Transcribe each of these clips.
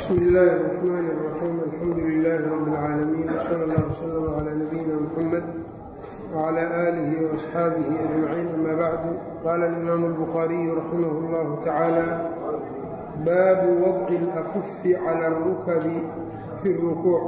bsmi illaahi الرaxmaan الraxiim alxamdu lilaahi rabi اlcaalamiin wsala allah wslm cla nabiyina mxamed wcla aalihi waasxaabihi ajmaciin ama bacdu qaala alimaamu اlbukhaariyu raximah اllahu tacaala baabu wadci اlakufi cala اrukabi fi اrukuuc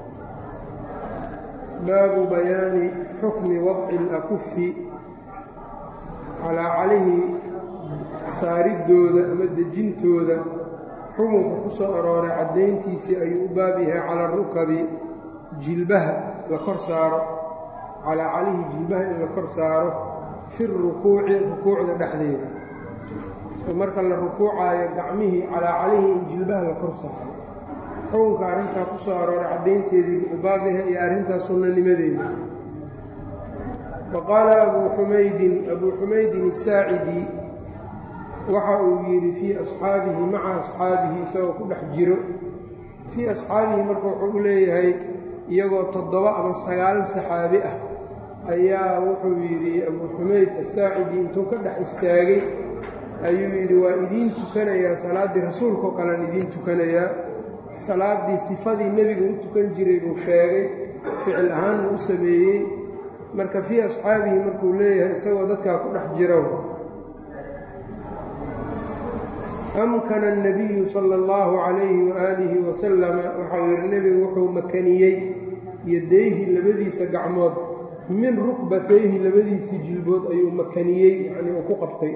baabu bayaani xukmi wadci اlakufi calaa calihi saaridooda ama dejintooda xukunka ku soo arooray caddayntiisii ayuu u baab yahay cala rukabi jilbaha la kor saaro calaa calihi jilbaha in la kor saaro fi rukuuci rukuucda dhexdeeda oo marka la rukuucaayo gacmihii calaa calihi in jilbaha la kor saaro xukunka arrintaa ku soo arooray caddaynteedii u baab yahay iyo arrintaas sunnanimadeeda wa qaala abuu xumaydin abuu xumaydin asaacidi waxa uu yidhi fii asxaabihi maca asxaabihi isagoo ku dhex jiro fii asxaabihi marka wuxuu u leeyahay iyagoo toddoba ama sagaal saxaabi ah ayaa wuxuu yidhi abuu xumayd asaacidi intuu ka dhex istaagay ayuu yidhi waa idiin tukanayaa salaaddii rasuulkaoo kalean idiin tukanayaa salaaddii sifadii nebiga u tukan jiray buu sheegay ficil ahaanna u sameeyey marka fii asxaabihi markuu leeyahay isagoo dadkaa ku dhex jiro amkana الnabiyu salى اllahu calayhi waaalihi wasalama waxau yihi nebigu wuxuu makaniyey yadayhi labadiisa gacmood min rukbatayhi labadiisii jilbood ayuu makaniyey yani uu ku qabtay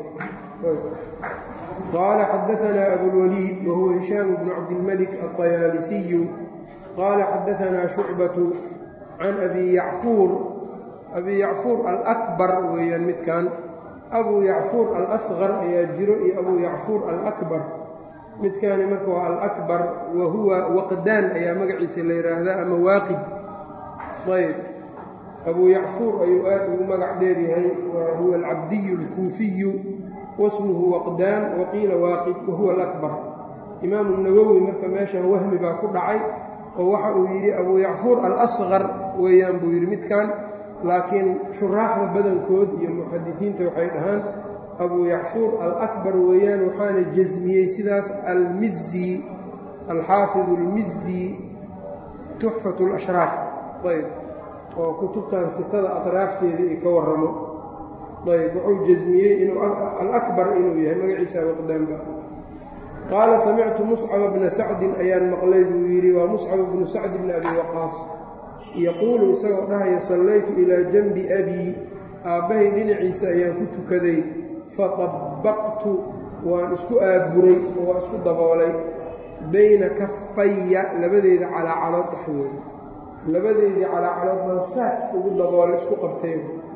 qaala xadaanaa abulwaliid wahuwa hishaam bnu cabdilmalik aلطayaalisiyu qaala xadaanaa shucbatu can abi yacfuur abi yacfuur alakbar weeyaan midkan abuu yacfuur alasqar ayaa jiro iyo abuu yacfuur alakbar midkaani marka waa alakbar wa huwa waqdaan ayaa magaciisa la yidhaahdaa ama waaqid ayb abuu yacfuur ayuu aad ugu magac dheeryahay wa huwa alcabdiyu alkuufiyu wasmuhu waqdaan waqiila waaqid wa huwa alakbar imaamu nawowi marka meeshan wahmi baa ku dhacay oo waxa uu yidhi abuu yacfuur alasqar weeyaan buu yidhi midkan laakiin shuraaxda badankood iyo muxadisiinta waxay dhahaan abuu yacfuur alakbar weeyaan waxaana jasmiyey sidaas almizi alxaafidu almizi tuxfatu lashraaf ayb oo kutubtan sitada atraafteeda ay ka warramo ayb wuxuu jasmiyey inuu alakbar inuu yahay magaciisa waqdaanba qaala samictu muscaba bna sacdin ayaan maqlay buu yidhi waa muscab bnu sacd bni abi waqaas yaquulu isagoo dhahaya sallaytu ilaa janbi abii aabbahay dhinaciisa ayaan ku tukaday fatabbaqtu waan isku aaburay oo waan isku daboolay bayna kafaya labadeeda calaacalood dhexdooda labadeedii calaacalood baan saas iskugu daboolay isku qabtay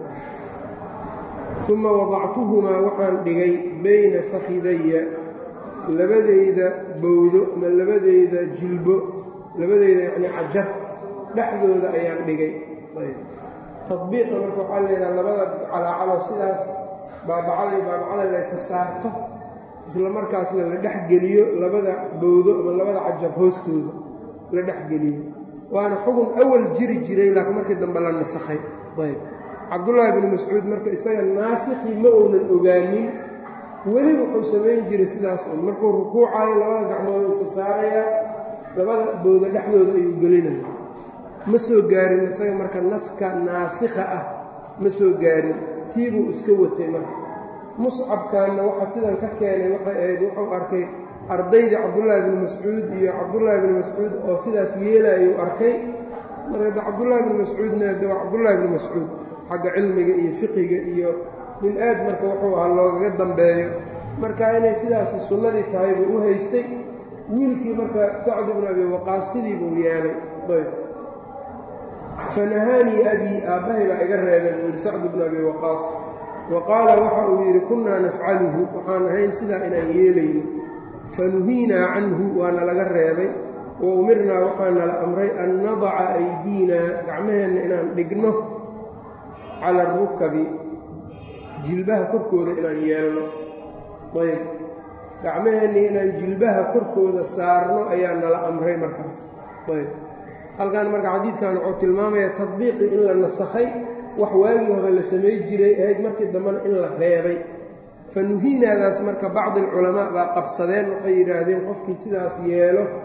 uma wadactuhumaa waxaan dhigay bayna fakidaya labadeyda bowdo ama labadeyda jilbo labadeyda yacni cajar dhexdooda ayaan dhigay tadbiiqa marka waxaa layidhaha labada calaacalo sidaas baabacada iyo baabacada laysa saarto isla markaasna la dhexgeliyo labada bowdo ama labada cajar hoostooda la dhexgeliyo waana xugun awal jiri jiray laakiin markii dambe la nasakhay ayb cabdullaahi bnu mascuud marka isaga naasikii ma uunan ogaanin weli wuxuu samayn jiray sidaas un markuu rukuucayo labada gacmood isa saaraya labada bowdo dhexdooda ayuu gelinaya ma soo gaarin isaga marka naska naasikha ah ma soo gaarin tii buu iska watay marka muscabkanna waxaa sidan ka keenay waxay ahayd wuxuu arkay ardaydii cabdullaahi bni mascuud iyo cabdullaahi bni mascuud oo sidaas yeelayuu arkay marka de cabdullaahi bni mascuudna de waa cabdullaahi bni mascuud xagga cilmiga iyo fiqiga iyo nin aad marka wuxuu ahaa loogaga dambeeyo marka inay sidaasi sunnadii tahay buu u haystay wiilkii marka sacd bnu abi waqaas sidii buu yeelay ayb fanahaanii abii aabbahay baa iga reebeen buu yidhi sacd bnu abi waqaas wa qaala waxa uu yidhi kunnaa nafcaluhu waxaan ahayn sidaa inaan yeelayno fanuhiinaa canhu waana laga reebay wa umirnaa waxaana la amray an nadaca aydiinaa gacmaheenna inaan dhigno cala arukabi jilbaha korkooda inaan yeelno ayb gacmaheennii inaan jilbaha korkooda saarno ayaa nala amray markaas ayb halkan marka xadiidkan wuxuu tilmaamaya tadbiiqii in la nasakhay wax waagii hore la samay jiray ahayd markii dambena in la reebay fa nuhiinaadaas marka bacdi alculamaa baa qabsadeen waxay yidhaahdeen qofkii sidaas yeelo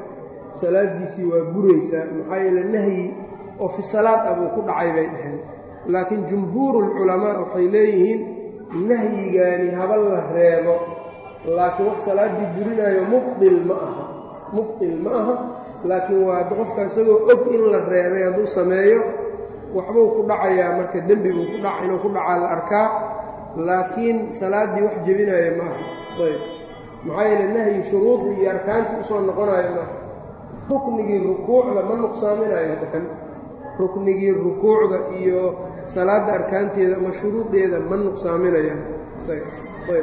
salaadiisii waa buraysaa maxaa yeele nahyi oo fi salaad ah buu ku dhacay bay dhaheen laakiin jumhuurulculamaa waxay leeyihiin nahyigaani haba la reebo laakiin wax salaaddii burinaayo mubdil ma aha mubdil ma aha laakiin waa qofka isagoo og in la reebay hadduu sameeyo waxbuu ku dhacayaa marka dembi buu ku dhaca inuu ku dhacaa la arkaa laakiin salaaddii wax jebinaayo ma aha ayb maxaa yeele nahyi shuruudii iyo arkaantii usoo noqonayo maaha ruknigii rukuucda ma nuqsaaminayo kan ruknigii rukuucda iyo salaadda arkaanteeda ama shuruudeeda ma nuqsaaminayaan ayb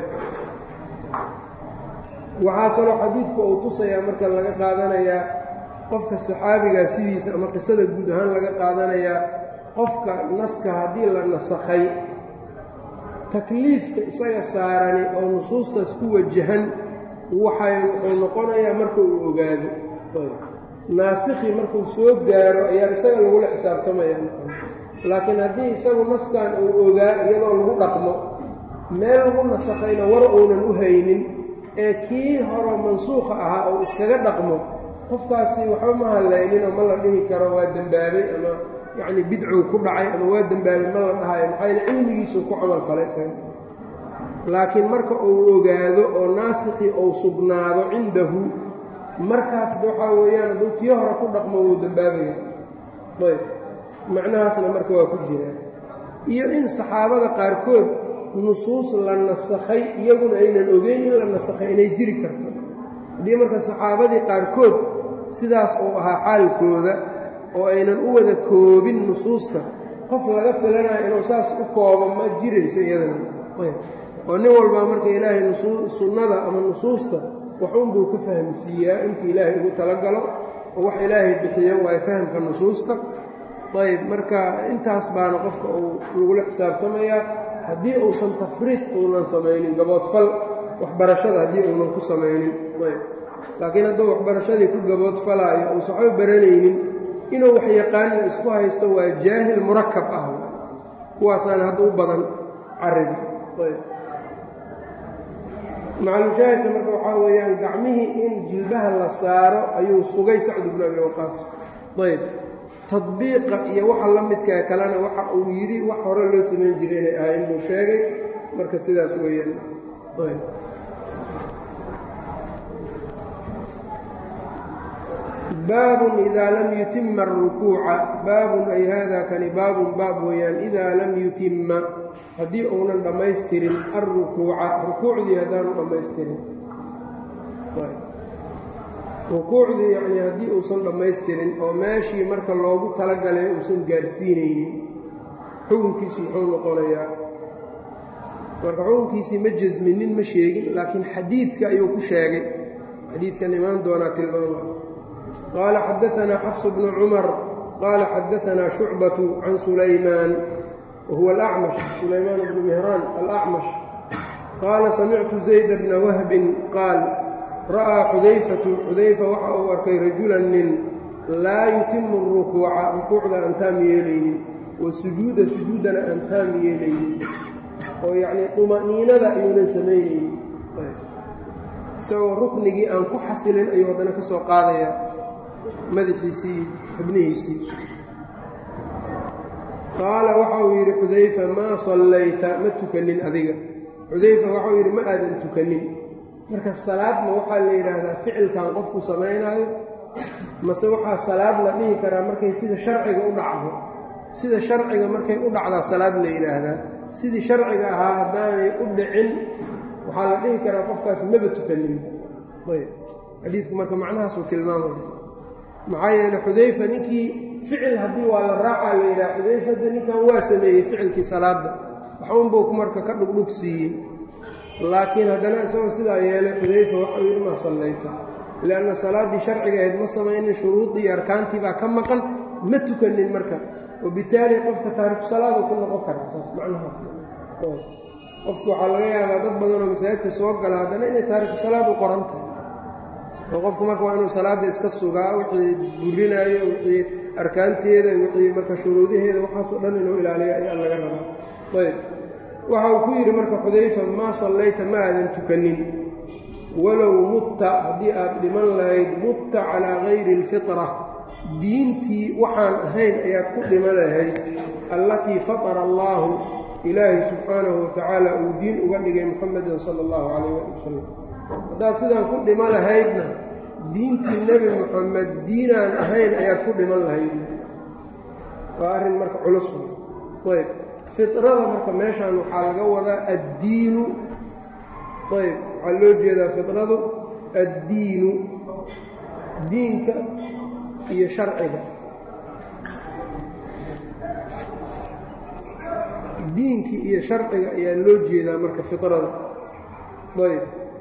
waxaa kaloo xadiidku uu tusayaa marka laga qaadanayaa qofka saxaabigaa sidiisa ama qisada guud ahaan laga qaadanayaa qofka naska haddii la nasakhay takliifka isaga saarani oo nusuustaas ku wajahan waxay wuxuu noqonayaa marka uu ogaado naasikii markuu soo gaaro ayaa isaga lagula xisaabtamaya laakiin haddii isagu naskan uu ogaa iyadoo lagu dhaqmo meel lagu nasakhayna war uunan u haynin ee kii horo mansuukha ahaa oo iskaga dhaqmo qofkaasi waxba ma hallayninoo ma la dhihi karo waa dembaabay ama yacni bidcuu ku dhacay ama waa dembaabay ma la dhahayo maxaa yaele cilmigiisuu ku camal falay isaga laakiin marka uu ogaado oo naasikii uu sugnaado cindahu markaasba waxaa weeyaan hadduu tii hore ku dhaqmo wuu dembaabaya ayb macnahaasna marka waa ku jiraa iyo in saxaabada qaarkood nusuus la nasakhay iyaguna aynan ogeyn in la nasakhay inay jiri karto haddii marka saxaabadii qaarkood sidaas uu ahaa xaalkooda oo aynan u wada koobin nusuusta qof laga filanayo inuu saas u koobo ma jirayso iyadana oo nin walbaa marka ilaahay sunnada ama nusuusta waxuunbuu ka fahmsiiyaa intii ilaahay ugu talagalo oo wax ilaahay bixiyo waayo fahamka nusuusta ayb marka intaas baana qofka uu lagula xisaabtamayaa haddii uusan tafriid uunan samaynin gaboodfal waxbarashada haddii uunan ku samaynin ayb laakiin hadduu waxbarashadii ku gaboodfalaayo uusan waxba baranaynin inuu wax yaqaanina isku haysto waa jaahil murakab ah kuwaasaana hadda u badan caribi ayb macalushaahidka marka waxaa weeyaan gacmihii in jilbaha la saaro ayuu sugay sacd bnu abi waqaas ayb tadbiiqa iyo waxa la midkaa kalena waxa uu yidhi wax hore loo samayn jiray inay ahayn buu sheegay marka sidaas weeyaan ayb baabun idaa lam yutima arukuuca baabun ay haadaa kani baabun baab weeyaan idaa lam yutima haddii uunan dhammaystirin alrukuuca rukuucdii haddaanu dhammaystirin rukuucdii yacnii haddii uusan dhammaystirin oo meeshii marka loogu talagalay uusan gaarsiinaynin xukunkiisu muxuu noqonayaa marka xukunkiisii ma jasminin ma sheegin laakiin xadiidka ayuu ku sheegay xadiidkan imaan doonaa tilmaama qaala xadaanaa xafsu bnu cumar qaala xadaanaa shucbatu can sulaymaan whuwa alacmash sulaymaan bnu mihraan alacmash qaala samictu zayda bna wahbin qaal ra'aa xudayfatu xudayfa waxa uu arkay rajulan nin laa yutimu rukuuca rukuucda aan taam yeelaynin wa sujuuda sujuudana aan taam yeelaynin oo yacnii duma'niinada ayuunan samaynaynin isagoo ruknigii aan ku xasilin ayuu haddana ka soo qaadayaa madaxiisii xubnihiisii qaala waxa uu yidhi xudayfa maa sallayta ma tukanin adiga xudayfa waxauu yidhi ma aadan tukanin marka salaadma waxaa la yidhaahdaa ficilkan qofku samaynaayo mase waxaa salaad la dhihi karaa markay sida sharciga u dhacdo sida sharciga markay u dhacdaa salaad la yidhaahdaa sidii sharciga ahaa haddaanay u dhicin waxaa la dhihi karaa qofkaas maba tukanin ayb xadiidku marka macnahaasuu tilmaamaya maxaa yeele xudayfa ninkii ficil haddii waa la raacaa la yidhaha xudayfadda ninkan waa sameeyey ficilkii salaadda waxuunbuu marka ka dhugdhug siiyey laakiin haddana isagoo sidaa yeelay xudayfa waxau yidhi maa sallayta lianna salaaddii sharciga ahayd ma samaynin shuruudii iyo arkaantii baa ka maqan ma tukanin marka wabitaali qofka taariku salaadu ku noqon karaa saas macnahaas qofku waxaa laga yaabaa dad badanoo masaajidka soo gala haddana inay taariku salaad u qoran tahay oo qofku marka waa inuu salaadda iska sugaa wixii burinaayo wixii arkaanteeda wixii marka shuruudaheeda waxaasoo dhan inuu ilaaliyo ayaa laga rabaa ayb waxa uu ku yidhi marka xudayfa maa sallayta ma aadan tukanin walow mutta haddii aad dhiman lahayd mutta calaa gayri alfitra diintii waxaan ahayn ayaad ku dhiman lahayd allatii fatara allaahu ilaahay subxaanahu watacaala uu diin uga dhigay muxamedin sala allahu calayh waali wasalam haddaad sidaan ku dhiman lahaydna diintii nebi moxamed diinaan ahayn ayaad ku dhiman lahayd waa arrin marka culus ayb fitrada marka meeshaan waxaa laga wadaa addiinu ayb waxaa loo jeedaa fitradu addiinu diinka iyo sharciga diinkii iyo sharciga ayaa loo jeedaa marka fitrada ayb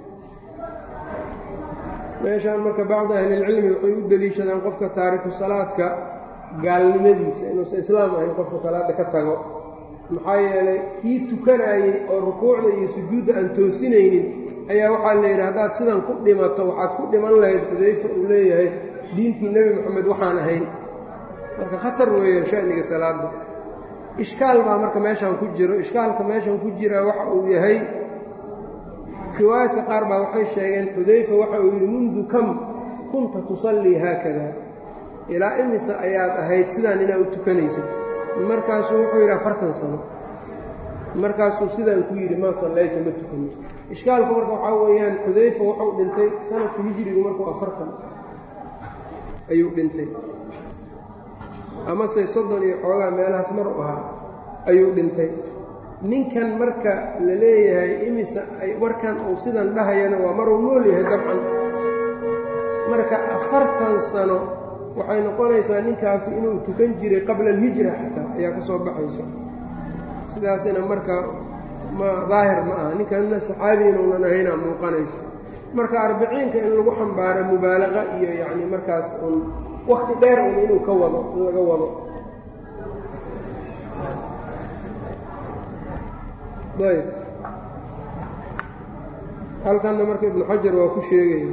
meeshaan marka bacdi ahlilcilmi waxay u deliishadaan qofka taariku salaadka gaalnimadiisa inuusan islaam ahayn qofka salaadda ka tago maxaa yeelay kii tukanayey oo rukuucda iyo sujuudda aan toosinaynin ayaa waxaa la yidhi haddaad sidan ku dhimato waxaad ku dhiman lahayd xudayfa uu leeyahay diintii nebi moxamed waxaan ahayn marka khatar weeyaan sha'niga salaadda ishkaal baa marka meeshaan ku jiro ishkaalka meeshaan ku jiraa waxa uu yahay riwaayaadka qaar baa waxay sheegeen xudayfa waxa uu yidhi mundu kam kunta tusallii haakada ilaa imise ayaad ahayd sidaan inaa u tukanaysid markaasuu wuxuu yidhi afartan sano markaasuu sidaan ku yidhi maa sallayta ma tukani ishkaalku marka waxaa weeyaan xudayfa wuxuu dhintay sanadka hijrigu markuu afartan ayuu dhintay amase soddon iyo xoogaa meelahaas mar u ahaa ayuu dhintay ninkan marka la leeyahay imise markan uu sidan dhahayana waa maruu nool yahay dabcan marka afartan sano waxay noqonaysaa ninkaasi inuu tukan jiray qabla alhijra xataa ayaa ka soo baxayso sidaasina marka ma daahir ma aha ninkanna saxaabi inuunan ahaynaa muuqanayso marka arbiciinka in lagu xambaaro mubaalaqa iyo yacni markaas un wakti dheer un inuu ka wado in laga wado ayb halkanna marka ibnu xajar waa ku sheegaya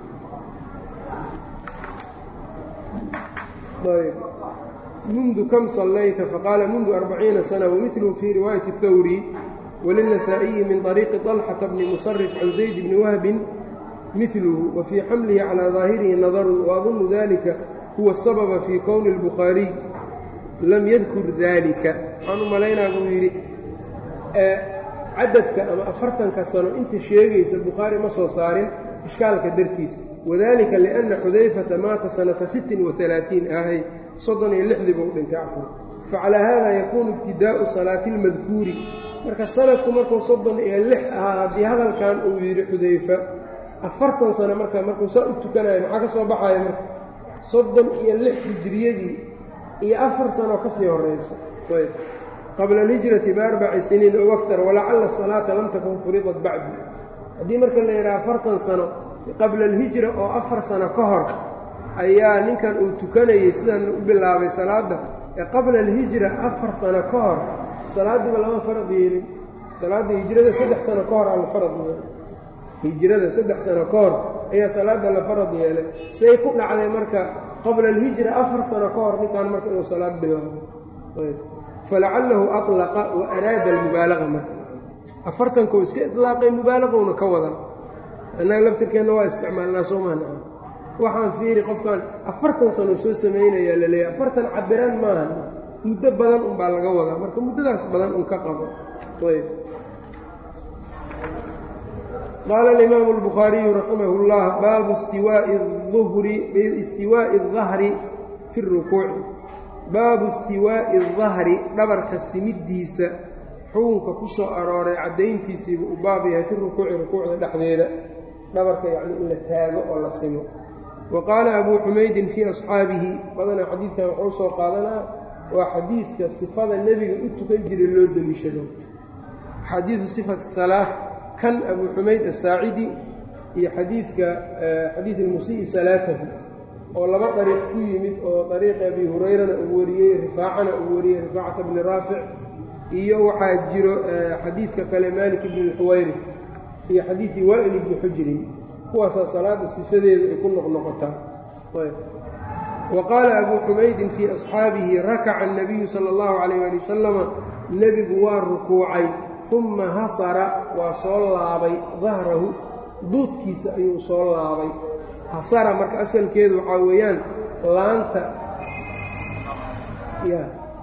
ayb mundu kam sallayta faqaala mundu arbaciina sana wamiluhu fii riwaayati اthawri walilnasaa'iyi min طariiqi طalxata bni musarif can zayd bni wahbin miluhu wa fii xamlihi calىa daahirihi nadarun waadunu dalika huwa asababa fii kowni اlbukhaariy lam yadkur dalika waxaan u malaynaa buu yidhi cadadka ama afartanka sano inta sheegaysa bukhaari ma soo saarin ishkaalka dartiisa wadalika lianna xudayfata maata sanata sittin waalaaiin ahay soddon iyo lixdii buu dhintay cafur facalaa haada yakuunu ibtidaa'u salaati اlmadkuuri marka sanadku markuu soddon iyo lix ahaa haddii hadalkan uu yidhi xudayfa afartan sano marka markuu saa u tukanayo maxaa ka soo baxaya marka soddon iyo lix hijriyadii iyo afar sano ka sii horayso ayb qabla alhijrati biarbaci siniin ow aktar walacalla asalaata lam takun furidat bacdi haddii marka la yidhaha afartan sano qabla alhijra oo afar sano ka hor ayaa ninkan uu tukanayey sidan u bilaabay salaadda ee qabla alhijra afar sano ka hor salaaddiiba lama farad yeelin salaadda hijrada saddex sano ka hor aa la farad yeelay hijrada saddex sano ka hor ayaa salaadda la farad yeelay say ku dhacday marka qabla alhijra afar sano ka hor ninkan marka inuu salaad bilaabo falacalahu alaqa wa araada almubaalaqa marka afartankuu iska ilaaqay mubaalaqowna ka wadaa annaga laftirkeenna waa isticmaalnaa soomahna waxaan fiiri qofkan afartan sano soo samaynayaa la leeyahy afartan cabiraan maaha muddo badan unbaa laga wadaa marka muddadaas badan un ka qabo ayb qaala alimaamu albukhaariyu raximah اllah baabu istiwaa'i uhri istiwaa'i اdahri fi اrukuuci baabu istiwaa'i اdahri dhabarka simiddiisa xukunka ku soo arooray caddayntiisiibuu u baab yahay fi rukuuci rukuucda dhexdeeda dhabarka yacni in la taago oo la simo wa qaala abuu xumaydin fii asxaabihi badanaa xadiidkan wuxuu soo qaadanaa waa xadiidka sifada nebiga u tukan jiray loo deliishado xadiidu sifati salaa kan abuu xumayd asaacidi iyo xadiidka xadiid ilmusii'i salaatahu oo laba dariiq ku yimid oo dariiqa abi hurayrana uu wariyey rifaacana uu wariyey rifaacata bni raafic iyo waxaa jiro xadiidka kale maalik ibni lxuwayri iyo xadiidkii waa'il ibni xujrin kuwaasaa salaada sifadeeda ay ku noqnoqotaa wa qaala abuu xumaydin fii asxaabihi rakaca annabiyu sala allahu calayh ali wasalama nebigu waa rukuucay uma hasara waa soo laabay dahrahu duudkiisa ayuu soo laabay hasara marka asalkeedu waxaa weeyaan laanta ya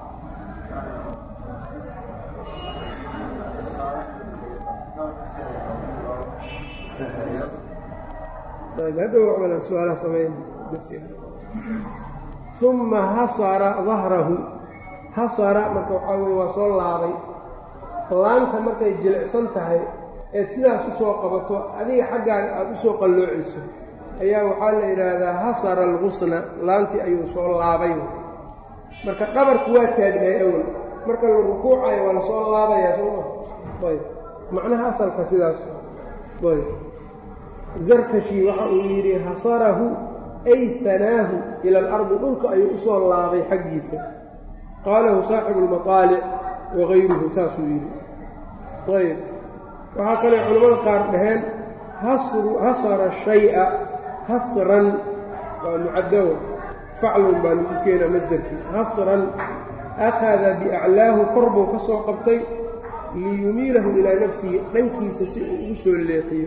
hadhow su-aalaha sameyn uma hasara dahrahu hasara marka waxaa weye waa soo laabay laanta markay jilicsan tahay eed sidaas u soo qabato adiga xaggaaga aada u soo qalloociso ayaa waxaa la yidhaahdaa hasara algusna laantii ayuu soo laabay marka dhabarku waa taagnay awel marka la rukuucayo waa lasoo laabayaa sooma ayb macnaha asalka sidaas ayb zarkashi waxa uu yidhi hasarahu ay fanaahu ila alardi dhulka ayuu u soo laabay xaggiisa qaalahu saaxibu lmaqaalic wagayruhu saasuu yidhi ayb waxaa kale culimmada qaar dhaheen hasara shaya hasran waa mucadawa faclun baa lagu keenaa masdarkiisa hasran akhada biaclaahu kor buu ka soo qabtay liyumiilahu ilaa nafsihi dhankiisa si uu ugu soo leexiyo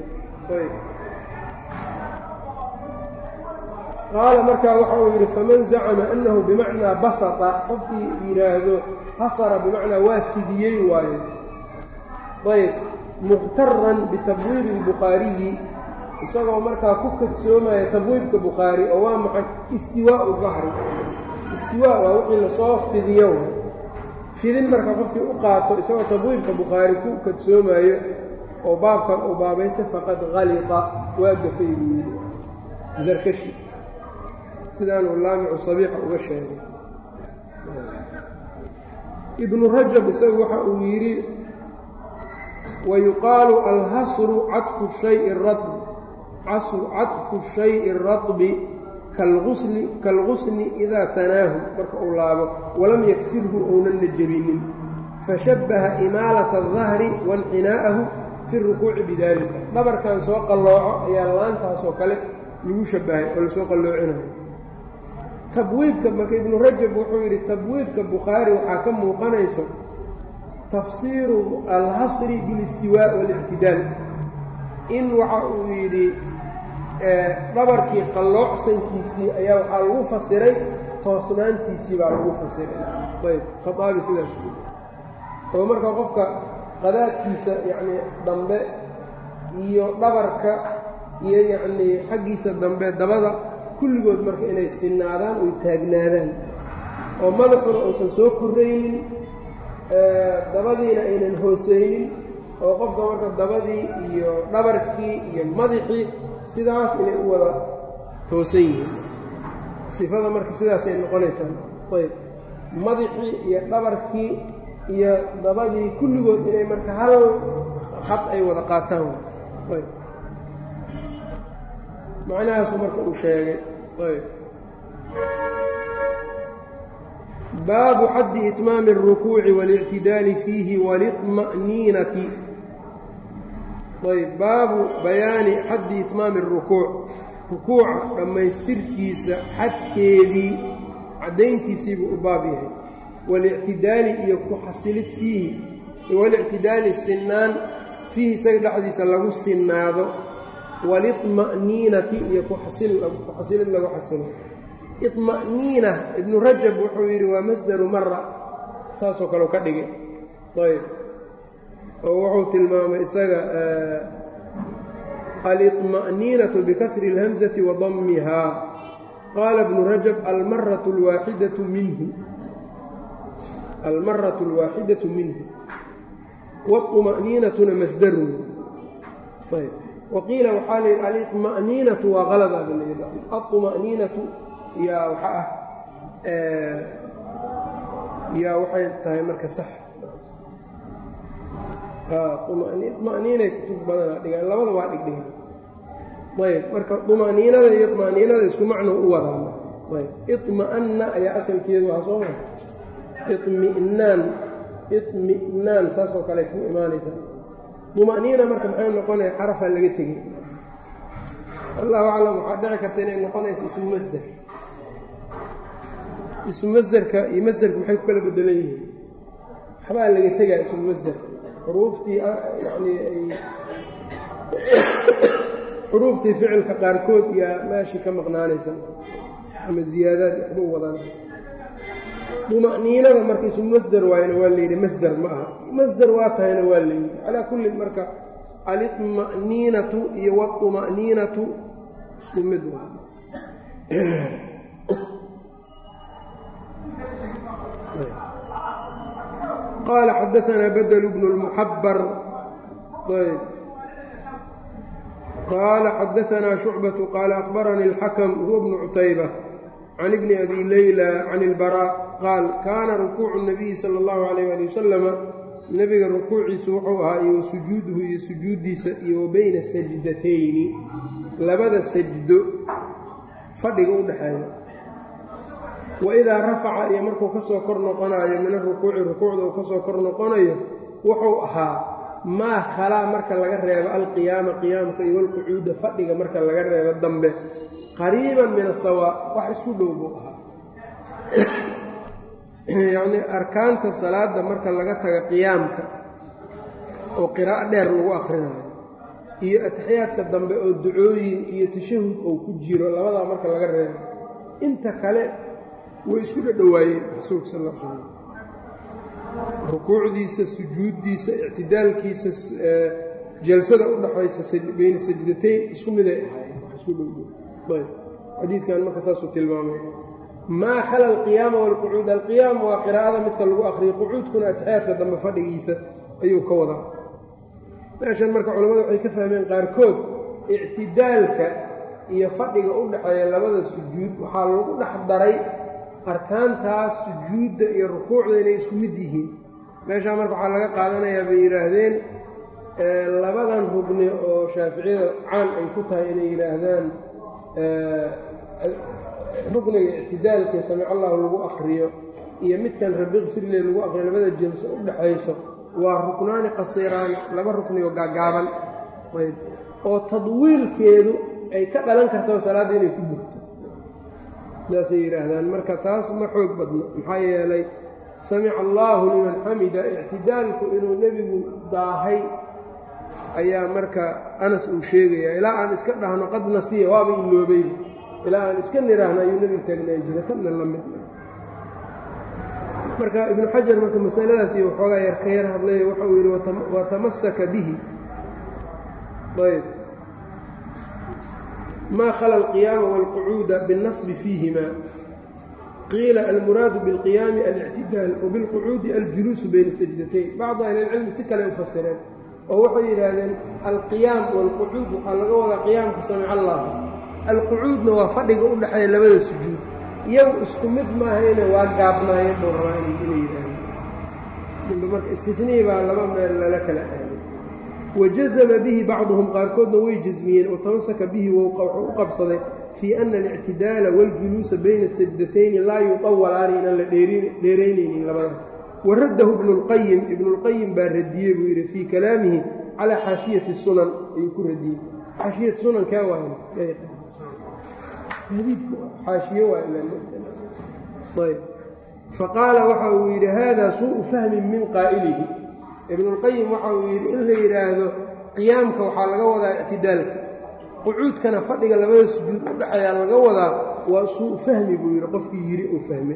qaala markaa waxa uu yidhi faman zacama annahu bimacnaa basata qofkii yidhaahdo hasara bimacnaa waa fidiyey waayo ayb muqtaran bitabwiibi اlbukhaariyi isagoo markaa ku kadsoomaya tabwiibka bukhaari oo waa maxay istiwaau dahri istiwaa waa wixii lasoo fidiyo fidin marka qofkii u qaato isagoo tabwiibka bukhaari ku kadsoomayo oo baabkan uu baabaystay faqad halita waa gafay buu yidhi zarkashi sidaanuu laamicu sabiixa uga sheegay ibnu rajab isagu waxa uu yidhi wayuqaalu alhasru cadfu shayi ratb cadfu shayi اratbi kaalgusni idaa tanaahu marka uu laabo walam yaksirhu ounanna jebinin fashabbaha imaalata الdahri waاnxinaa'ahu fi rukuuci bidalika dhabarkan soo qallooco ayaa laantaasoo kale lagu shabbahay oo lasoo qalloocinayo tabwiidka marka ibnu rajab wuxuu yidhi tabwiidka bukhaari waxaa ka muuqanayso tafsiiru alhasri bilistiwaa waاlictidaal in waxa uu yidhi dhabarkii qalloocsankiisii ayaa waxaa lagu fasiray toosnaantiisii baa lagu fasiray ayb khaaabi sidaas oo marka qofka qadaadkiisa yacnii dambe iyo dhabarka iyo yacnii xaggiisa dambe dabada kulligood marka inay sinaadaan oy taagnaadaan oo madaxuna uusan soo korraynin dabadiina aynan hoosaynin oo qofka marka dabadii iyo dhabarkii iyo madaxii sidaas inay u wada toosan yihiin sifada marka sidaasay noqonaysaa ayb madaxii iyo dhabarkii iyo dabadii kulligood inay marka hal khad ay wada qaataan ayb macnahaasu marka uu sheegay ayb baabu xaddi itmaami الrukuuci waاlictidaali fiihi waliطma'niinati ayb baabu bayaani xaddi itmaami الrukuuc rukuuca dhammaystirkiisa xadkeedii caddayntiisiibuu u baab yahay walictidaali iyo ku xasilid fiihi walictidaali sinaan fiihi isaga dhexdiisa lagu sinaado waliطma'niinati iyo kuxasilid lagu xasilo iطma'niina ibnu rajab wuxuu yidhi waa masdaru mara saasoo kaleu ka dhigay ayb oo wuxuu tilmaamay isaga aliطma'niinatu bikasri اlhamzati wa dammihaa qaala ibnu rajab almaratu اlwaaxidatu minhu almaratu اlwaaxidatu minhu wاطma'niinatuna masdarun ayb waqiila waxaa la yidhi aliطma'niinatu waa qalada ba la yidha aطma'niinatu yaa waxa ah yaa waxay tahay marka sax طma'niinay kutub badana dhigaan labada waa dhigdhigaan ayb marka طma'niinada iyo طma'niinada isku macnuu u wadaan ayb iطma'anna ayaa asalkeedu waa soo maa iطmi'naan iطmi'naan saasoo kale ku imaanaysaa طma'niina marka maxay noqonaya xarafaa laga tegey allahu aclam waxaa dhici karta inay noqonayso ismu masder ismu masderka iyo masderka maxay ku kala bedelan yihiin waxbaa laga tegaa ismu masderka xuruuftii yani ay xuruuftii ficilka qaarkood yaa meeshii ka maqnaanaysa ama ziyaadaad waxba u wadaan duma'niinada marka isu masder waayna waa layidhi masder ma aha masder waa tahayna waa layidhi calaa kullin marka alطma'niinatu iyo wاطuma'niinatu isku mid wa qaala xadaanaa badl bnu اlmuxabar ayb qaala xadaanaa shucbaةu qaala akhbaranii اlxakm huwa bnu cutayba can ibni abi leyla can اlbarا qaal kaana rukuucu الnabiyi salى اllahu عalayh ali wasalama nebiga rukuuciisu wuxuu ahaa iyo wa sujuuduhu iyo sujuuddiisa iyo wa bayna sajdatayni labada sajdo fadhiga u dhexeeya wa idaa rafaca iyo markuu ka soo kor noqonayo min arukuuci rukuucda uu ka soo kor noqonayo wuxuu ahaa maa khalaa marka laga reebo alqiyaama qiyaamka iyo walqucuuda fadhiga marka laga reebo dambe qariiban min asawaa wax isku dhow buu ahaa yacnii arkaanta salaadda marka laga taga qiyaamka oo qiraa'o dheer lagu akhrinayo iyo atixiyaadka dambe oo ducooyin iyo tashahud oo ku jiro labadaa marka laga reebo inta kale way isku dhadhowaayeen rasuulka sal l slam rukuucdiisa sujuuddiisa ictidaalkiisa jalsada u dhaxaysa bayna sajdatayn isku miday ahaayeen isku dhowdhow ayb xadiidkan marka saasuu tilmaamay maa khala alqiyaama waalqucuud alqiyaam waa qiraa'ada midka lagu akriyo qucuudkuna atixiyaadka dambe fadhigiisa ayuu ka wadaa meeshan marka culamadu waxay ka fahmeen qaarkood ictidaalka iyo fadhiga u dhexeeya labada sujuud waxaa lagu dhex daray arkaantaas sujuudda iyo rukuucda inay isku mid yihiin meeshaa marka waxaa laga qaadanayaa bay yidhaahdeen labadan rugni oo shaaficiyada caan ay ku tahay inay yidhaahdaan rugniga ictidaalka samic allahu lagu akriyo iyo midkan rabiqfirle lagu akriyo labada jelso u dhexayso waa ruknaani qasiiraani laba rukni oo gaagaaban ayb oo tadwiilkeedu ay ka dhalan karto salaadda inay ku burto sidaasay yidhaahdaan marka taas ma xoog badno maxaa yeelay samica allaahu liman xamida ictidaalku inuu nebigu daahay ayaa marka anas uu sheegayaa ilaa aan iska dhahno qad nasiya waaba iloobay ilaa aan iska nidhaahno ayuu nebigu taagnaan jira tanna la mid marka ibnu xajar marka masaladaas iyo waxoogaa yar ka yar hadlay waxa uu yidhi watamasaka bihi ayb ma khala alqiyaama wاlqucuuda biاlnasbi fiihima qiila almuraadu biاlqiyaami alictidaal wabilqucuudi aljuluusu bayna sajdatayn bacdu ahli اlcilmi si kale u fasireen oo waxay yidhaahdeen alqiyaam wاlqucuud waxaa laga wadaa qiyaamka samic allah alqucuudna waa fadhiga u dhexeeya labada sujuud iyagu isku mid maahayne waa gaabnaayeen buu rabaa inay yidhaahdeen marka istinii baa laba meel lala kala aaday wajazama bihi bacduhum qaarkoodna way jasmiyeen oo tamasaka bihi wuxuu u qabsaday fii ana alictidaala waاljuluusa bayna sajdatayni laa yuطawalaani inaan la dheeraynaynin labadaas waraddahu ibnu اlqayim ibnu اlqayim baa radiyey buu yidhi fii kalaamihi calaa xaashiyati sunan ayuu ku radiyey xaashiyat sunan kaa waay xaashiye waayb faqaala waxa uu yidhi hada suuءu fahmin min qaa'ilihi ibnulqayim waxa uu yidhi in la yidhaahdo qiyaamka waxaa laga wadaa ictidaalka qucuudkana fadhiga labada sujuud u dhexeeyaa laga wadaa waa suu fahmi buu yidhi qofkii yidhi uu fahmay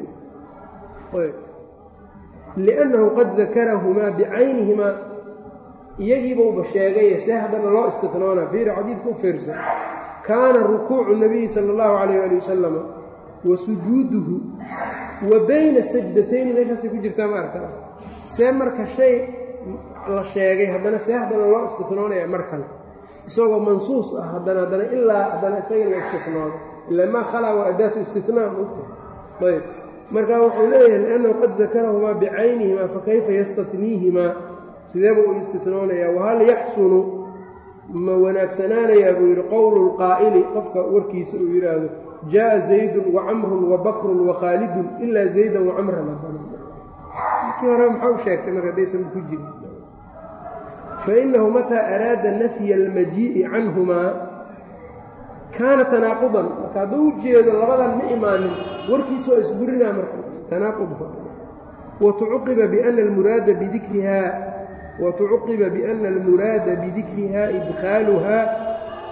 liannahu qad dakarahumaa bicaynihimaa iyagiibauba sheegaye see haddana loo istitnoona fiiri xadiidka u fiirsan kaana rukuucu nabiyi sala allahu calayh ali wasalama wa sujuuduhu wa bayna sajdatayni meeshaasay ku jirtaa ma arkaa see marka shay la sheegay haddana see haddana loo istifnoonaya mar kale isagoo mansuus ah haddana haddana ilaa haddana isaga la istifnoodo ila maa khalaa waa adaatu istinaa mogta ayb marka wuxuu leeyahay liannahu qad dakarahumaa bicaynihimaa fakayfa yastatniihimaa sideeba uu istitnoonayaa wahal yaxsunu ma wanaagsanaanayaa buu yidhi qowlu lqaa'ili qofka warkiisa uu yidhaahdo jaaءa zaydun wacamrun wabakrun wakhaalidun ilaa zaydan wacamran markii hore maxaa u sheegtay marka haddaysan ku jirin fainahu mataa araada nafya almajii'i canhumaa kaana tanaaqudan marka hadduu u jeedo labadan ma imaanin warkiisa waa isburinaa marka tanaaqudka watucuqiba biana almuraada bidikrihaa watucuqiba biana almuraada bidikrihaa idkhaaluhaa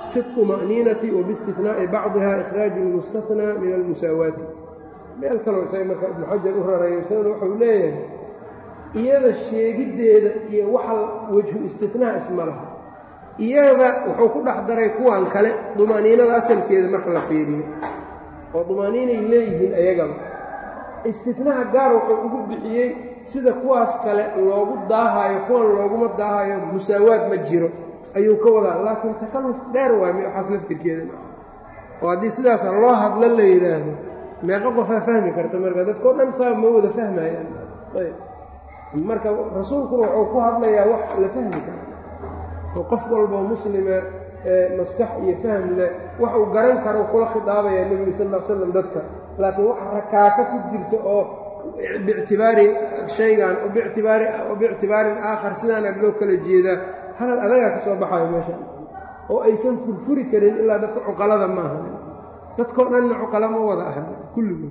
fi اطma'niinati wa biاstinaa'i bacdiha ikhraaju اlmustahnaa min almusaawaati meel kaloo isaga marka ibnu xajar u rarayo isagana wuxuu leeyahay iyada sheegiddeeda iyo waxa wejhu istinaa isma laha iyada wuxuu ku dhex daray kuwan kale dumaaniinada asalkeeda marka la fiiriyo oo dumaaniinay leeyihiin ayagaba istinaha gaar wuxuu ugu bixiyey sida kuwaas kale loogu daahayo kuwan looguma daahayo musaawaad ma jiro ayuu ka wadaa laakiin takalluf dheer waay waxaas laftirkeeda oo haddii sidaasa loo hadlo la yidhaahdo meeqo qofaa fahmi karta marka dadkao dhan saa ma wada fahmayaan ayb marka rasuulkuna wuxuu ku hadlayaa wax la fahmi karo oo qof walboo muslima ee maskax iyo fahm leh wax uu garan karo kula khidaabayaa nebiga sal l slam dadka laakiin wax rakaaka ku jirta oo biictibaari shaygan bitibaari biictibaarin aakhar sidaana loo kala jeedaa hadal adagaa ka soo baxayo meesha oo aysan furfuri karin ilaa dadka cuqalada maaha dadkao dhanna cuqala ma wada aha kulligood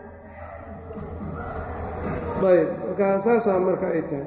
ayb marka saasaa marka ay tahay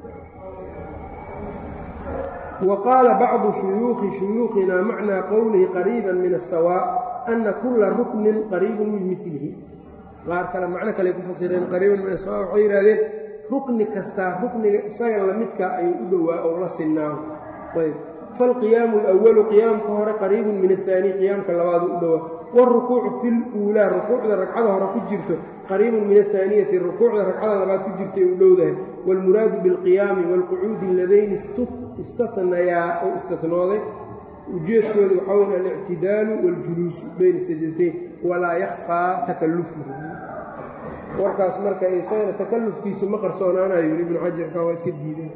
wa qaala bacdu shuyuukhi shuyuukhina macnaa qowlihi qariiban min asawaa ana kula ruknin qariibun min milihi qaar kale macno kale ku fasireen qariiban min asawa waxay yidhahdeen rukni kastaa rukniga isaga lamidkaa ayuu u dhowaa oo la sinaaho ayb faalqiyaamu alawalu qiyaamka hore qariibun min ahaani qiyaamka labaadu u dhowaa wاlrukuucu fi luulaa rukuucda ragcada hore ku jirto qariibun min ahaaniyati rukuucda ragcada labaad ku jirtay u dhowdahay wاlmuraadu biاlqiyaami wاlqucuudi ladayni istanayaa oo istatnooday ujeedkooda waxaa wey alictidaalu wاljuluusu bayna sajdatayn walaa yakfaa takallufuhu warkaas marka isagana takallufkiisu ma qarsoonaanayo yiri ibnu xajarka waa iska diideen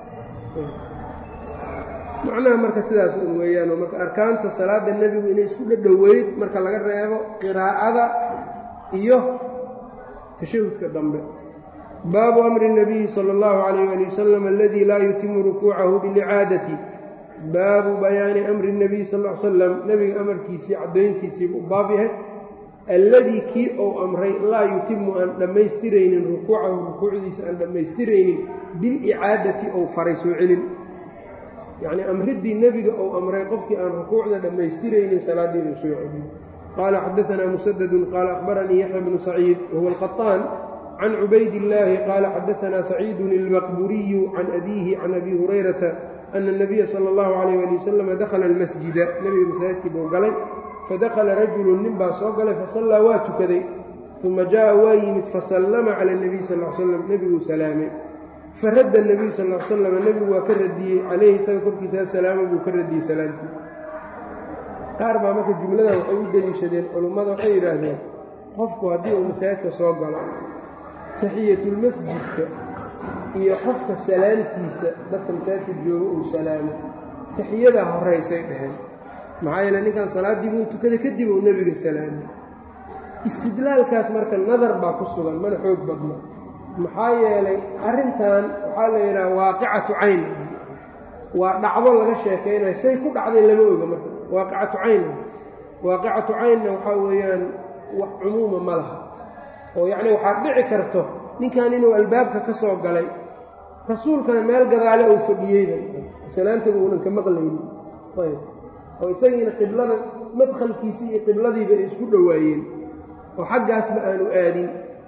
macnaha marka sidaas un weeyaan marka arkaanta salaada nebigu inay isku dhadhoweyd marka laga reebo qiraa'ada iyo tashahudka dambe baabu amri الnabiyi salى اllahu عalayh ali wasalam aladii laa yutimu rukuucahu bilicaadati baabu bayaani amri الnabiy sal l slam nebiga amarkiisii caddayntiisiibu u baab yahay alladii kii ou amray laa yutimu aan dhammaystiraynin rukuucahu rukuucdiisa aan dhammaystiraynin bilicaadati ou faray soo celin yacnii amriddii nebiga ou amray qofkii aan rukuucda dhammaystiraynin salaaddiinu soo celin qaala xadaanaa musadadun qaala akhbaranii yaxya bnu saciid wahuwa alqaطaan can cubayd illaahi qaala xadaanaa saciidun ilmaqburiyu can abiihi can abi hurayrata ana اnabiya sala اllahu calayh ali wasalam dakhala almasjida nebiga masaajidkii buu galay fadakhala rajulun nin baa soo galay fasallaa waa tukaday uma jaa'a waa yimid fasallama cala اnebiy sal l slam nebiguu salaamay faradda nebiyu sal l slam nebigu waa ka radiyey calayhi isaga korkiisa asalaama buu ka radiyey salaamtii qaar baa marka jumladan waxay u deliishadeen culummada waxay yidhaahdeen qofku haddii uu masaajidka soo galo taxiyatulmasjidka iyo qofka salaamtiisa dadka masaajidka jooga uu salaamo taxiyadaa horaysay dheheen maxaa yeele ninkan salaaddii buu tukaday kadib uu nebiga salaamay istidlaalkaas marka nadar baa ku sugan mana xoog badna maxaa yeelay arrintan waxaa la yidhaha waaqicatu cayn waa dhacdo laga sheekaynayo say ku dhacday lama oga marka waaqicatu cayn waaqicatu caynna waxaa weeyaan wax cumuuma ma laha oo yacni waxaad dhici karto ninkan inuu albaabka ka soo galay rasuulkana meel gadaale uu fadhiyeyba salaantaba uunan ka maqlaynin ayb oo isagiina qiblada madkhalkiisii iyo qibladiiba ay isku dhowaayeen oo xaggaasba aanu aadin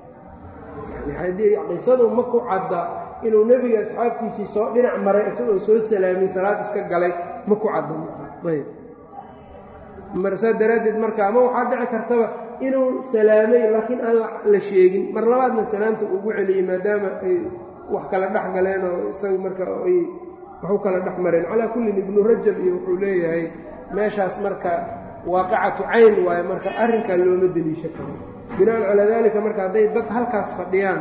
qisadu ma ku cadda inuu nebiga asxaabtiisii soo dhinac maray isagoo soo salaamin salaad iska galay ma ku cadda ayb marsaa daraaddeed marka ama waxaa dhici kartaba inuu salaamay laakiin aan la sheegin mar labaadna salaamta ugu celiyey maadaama ay wax kala dhex galeen oo isagu marka ay waxu kala dhex mareen calaa kullin ibnu rajab iyo wuxuu leeyahay meeshaas marka waaqicatu cayn waaye marka arrinkaa looma deliisha karo binaan calaa daalika marka hadday dad halkaas fadhiyaan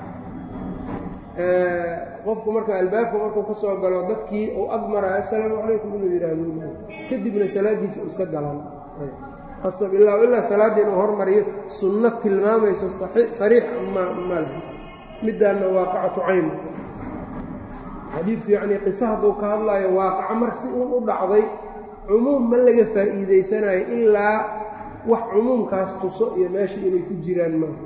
qofku marka albaabka markuu ka soo galo dadkii uu ag maraayo assalaamu calaykum inuu yidhaahdo kadibna salaaddiisa iska galaan asab ilaa ilaa salaadda inuu hormariyo sunno tilmaamayso sariix ma mal middaanna waaqicatu cayn xadiidku yacnii qiso hadduu ka hadlaayo waaqaco mar si uun u dhacday cumuum ma laga faa'iidaysanayo ilaa wax cumuumkaas tuso iyo meesha inay ku jiraan maaha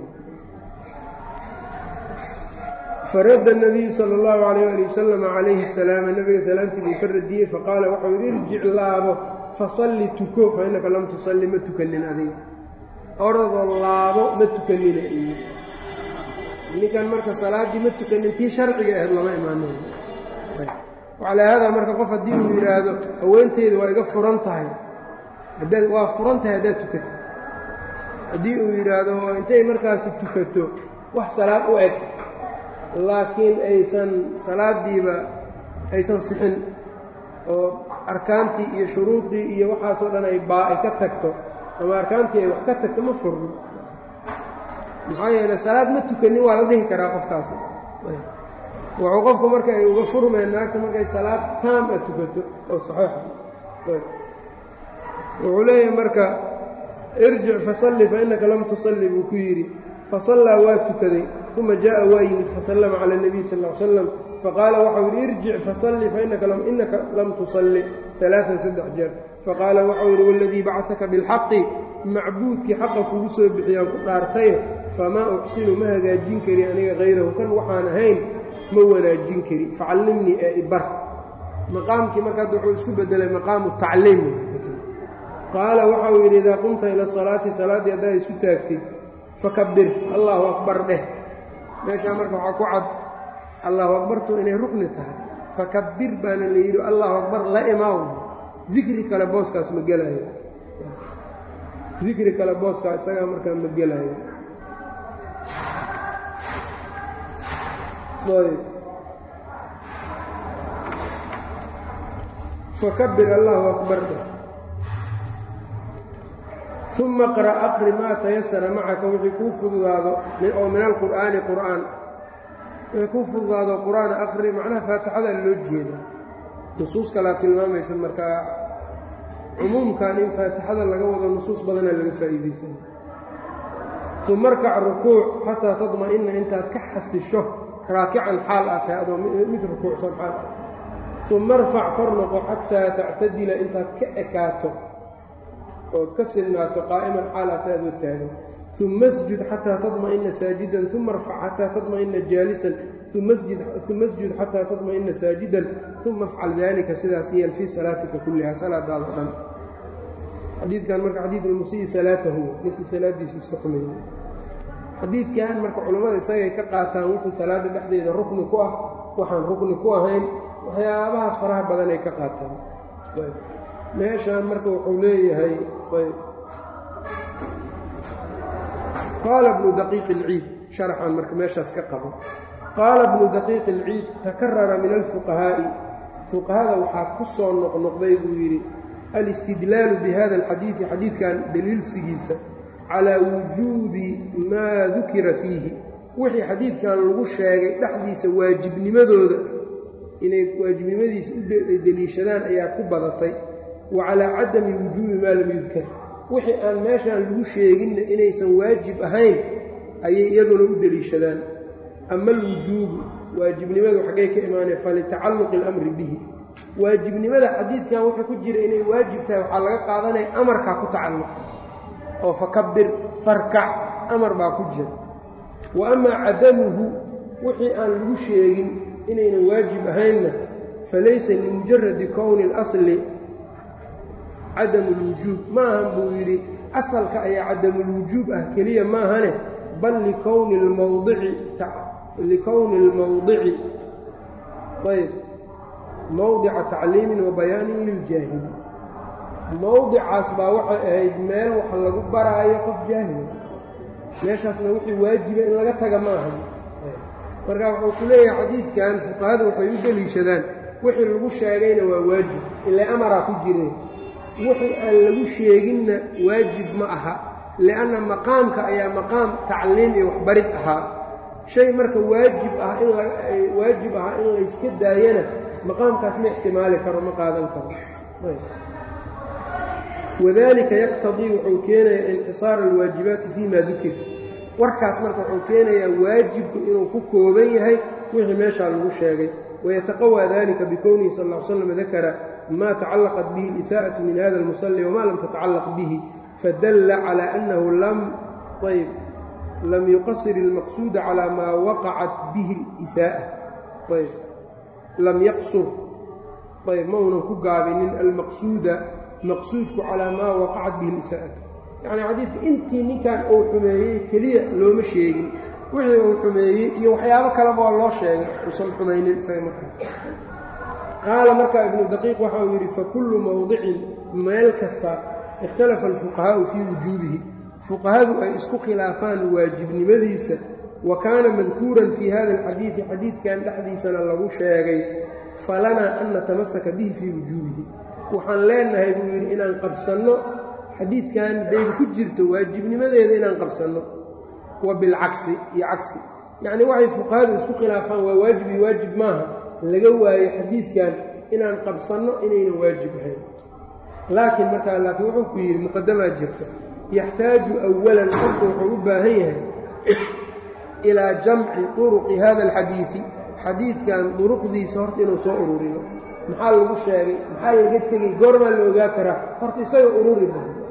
faradda nabiyu sala allahu calayh ali wasalam calayhi salaama nebiga salaamtii buu ka radiyey faqaala waxau yidhi irjic laabo fasalli tuko fa innaka lam tusalli ma tukanin adiga orodoo laabo ma tukanina iyo ninkan marka salaaddii ma tukanin tii sharciga ahayd lama imaanin wacalaa haadaa marka qof haddii uu yidhaahdo haweenteeda waa iga furan tahay haddaad waa furan tahay haddaad tukato haddii uu yidhaahdo intay markaasi tukato wax salaad u eg laakiin aysan salaaddiiba aysan sixin oo arkaantii iyo shuruuddii iyo waxaasoo dhan ay baa ay ka tagto ama arkaantii ay wax ka tagto ma furno maxaa yeele salaad ma tukanin waa la dhihi karaa qofkaasi wuxuu qofku marka ay uga furmeen naagta markay salaad taam a tukato oo saxiixa wuxuu leeyahay marka irjic fasalli fa innaka lam tusalli buu ku yidhi fasallaa waa tukaday uma jaa'a waa yimid fasallama cala اnabiy sal ll ly slam faqaala waxau yidhi irjic fasalli fainaka innaka lam tusalli alaaan saddex jeer faqaala waxau yidhi waladii bacaka bilxaqi macbuudkii xaqa kugu soo bixiyaan ku dhaartaye famaa uxsinu ma hagaajin kari aniga hayrahu kan waxaan ahayn ma wanaajin kari facallimnii ee ibar maqaamkii marka hadda wuxuu isku bedelay maqaamu tacliim qaala waxau yidhi idaa qumta ila salaati salaaddii haddaa isu taagtid fakabir allaahu akbar dheh meeshaa marka waxaa ku cad allahu akbartu inay rukni tahay fakabir baana la yidhi allahu akbar la imaaw dikri kale booskaas ma gelaayo dikri kale booskaa isagaa markaa ma gelaayo fakabir allahu akbar dheh uma qra aqri maa tayasara macaka wixii kuu fududaado oo min alqur'aani qur'aan wixii kuu fududaado qur'aan aqri macnaha faatixada loo jeedaa nusuus kalaa tilmaamaysa markaa cumuumkan in faatixada laga wado nusuus badana laga faa'iidaysan uma arkac rukuuc xataa tadma'ina intaad ka xasisho raakican xaal ah tahay adoo mid rukuucsan xaal ah uma arfac kor noqo xataa tactadila intaad ka ekaato ood ka silnaato qaa'iman xaal ata adoo taagan uma asjud xataa tadma'ina saajidan uma arfac xataa tadma'ina jaalisan uma asjud xataa tadma'ina saajidan uma afcal daalika sidaas yeel fii salaatika kulliha salaadaada dhan xadiidkan marka xadiidulmusiyi salaatahu ninkii salaaddiisa iska xumeeyey xadiidkan marka culammada isagay ka qaataan wixii salaadda dhexdeeda rukni ku ah waxaan rukni ku ahayn waxyaabahaas faraha badan ay ka qaataan meeshaan marka wuxuu leeyahay qaala bnu daqiiq ilciid sharaxan marka meeshaas ka qabo qaala bnu daqiiq ilciid takarara min alfuqahaa'i fuqahada waxaa ku soo noqnoqday buu yidhi alistidlaalu bihada alxadiidi xadiidkan daliilsigiisa calaa wujuubi maa dukira fiihi wixii xadiidkan lagu sheegay dhexdiisa waajibnimadooda inay waajibnimadiisa u deliishadaan ayaa ku badatay wa calaa cadami wujuubi maa lam yudkar wixii aan meeshaan lagu sheeginna inaysan waajib ahayn ayay iyaduna u deliishadaan ama alwujuubu waajibnimadu xaggay ka imaaneen falitacalluqi alamri bihi waajibnimada xadiidkan wuxuu ku jira inay waajib tahay waxaa laga qaadanaya amarkaa ku tacalluq oo fakabir farkac amar baa ku jira wa amaa cadamuhu wixii aan lagu sheegin inaynan waajib ahaynna falaysa limujaradi kowni اlasli cadamu اlwujuub maahan buu yidhi asalka ayaa cadamulwujuub ah keliya maahane bal likowni lmawdici likowni اlmawdici ayb mowdica tacliimin wa bayaanin liljaahili mowdicaas baa waxay ahayd meel wax lagu baraayo qof jaahila meeshaasna wixii waajiba in laga taga ma ahan marka wuxuu ku leeyahay xadiidkan fuqahadu waxay u deliishadaan wixii lagu sheegayna waa waajib ilaa amaraa ku jireen wixii aan lagu sheeginna waajib ma aha lianna maqaamka ayaa maqaam tacliim iyo waxbarid ahaa shay marka waajib ah in waajib ahaa in layska daayana maqaamkaas ma ixtimaali karo ma qaadan karo wadalika yaqtadii wuxuu keenayaa inxisaara alwaajibaati fii ma dukir warkaas marka wuxuu keenayaa waajibku inuu ku kooban yahay wixii meeshaa lagu sheegay wayataqawى dalika bikownihi sal ا l slam dakara ma tacallaqat bihi اlisaءaةu min hada اlmusalli wma lam tatacallaq bihi fadalla calى annahu ayb lam yuqasir اlmaqsuuda calى maa waqacat bihi اlisaءة ayb lam yaqsur ayb ma unan ku gaabinin almaqsuuda maqsuudku calaa maa waqacat bihi lisaa'atu yacnii xadiidka intii ninkan uu xumeeyey keliya looma sheegin wixii uu xumeeyey iyo waxyaabo kaleba waa loo sheegay uusan xumaynin isaga markaa qaala markaa ibnu daqiiq waxa uu yidhi fakullu mowdicin meel kasta ikhtalafa alfuqahaa'u fii wujuubihi fuqahadu ay isku khilaafaan waajibnimadiisa wa kaana madkuuran fii hada alxadiidi xadiidkan dhexdiisana lagu sheegay falanaa an natamasaka bihi fii wujuubihi waxaan leenahay buu yidhi inaan qabsanno xadiidkan dayda ku jirto waajibnimadeeda inaan qabsanno wa bilcagsi iyo cagsi yacnii waxay fuqahadu isku khilaafaan waa waajib iyo waajib maaha laga waayo xadiidkan inaan qabsanno inaynan waajib ahayn laakiin markaa laakiin wuxuu ku yidhi muqadamaa jirta yaxtaaju awalan qofku wuxuu u baahan yahay ilaa jamci turuqi hada alxadiidi xadiidkan duruqdiisa horta inuu soo ururiyo maxaa lagu sheegay maxaa laga tegey goormaa la ogaa karaa horta isaga ururi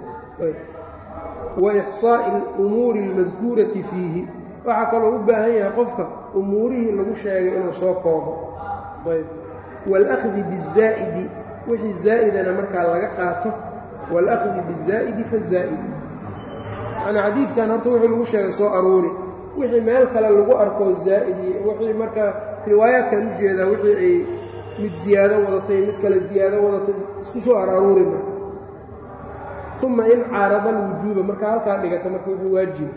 wa ixsaa'i alumuuri almadkuurati fiihi waxaa kaloo u baahan yahay qofka umuurihii lagu sheegay inuu soo koobo waalahdi bizaa'idi wixii zaa'idana markaa laga qaato waalahdi bizaa'idi fazaa'idi yani xadiidkan horta wuxuu lagu sheegay soo aruuri wixii meel kale lagu arko zaa'id iyo wixii markaa riwaayaadkan u jeedaa wixii ay mid ziyaado wadatay mid kale ziyaado wadatay isku soo araruuri marka uma in caarada alwujuuba markaa halkaa dhigata marka wuxuu waajiba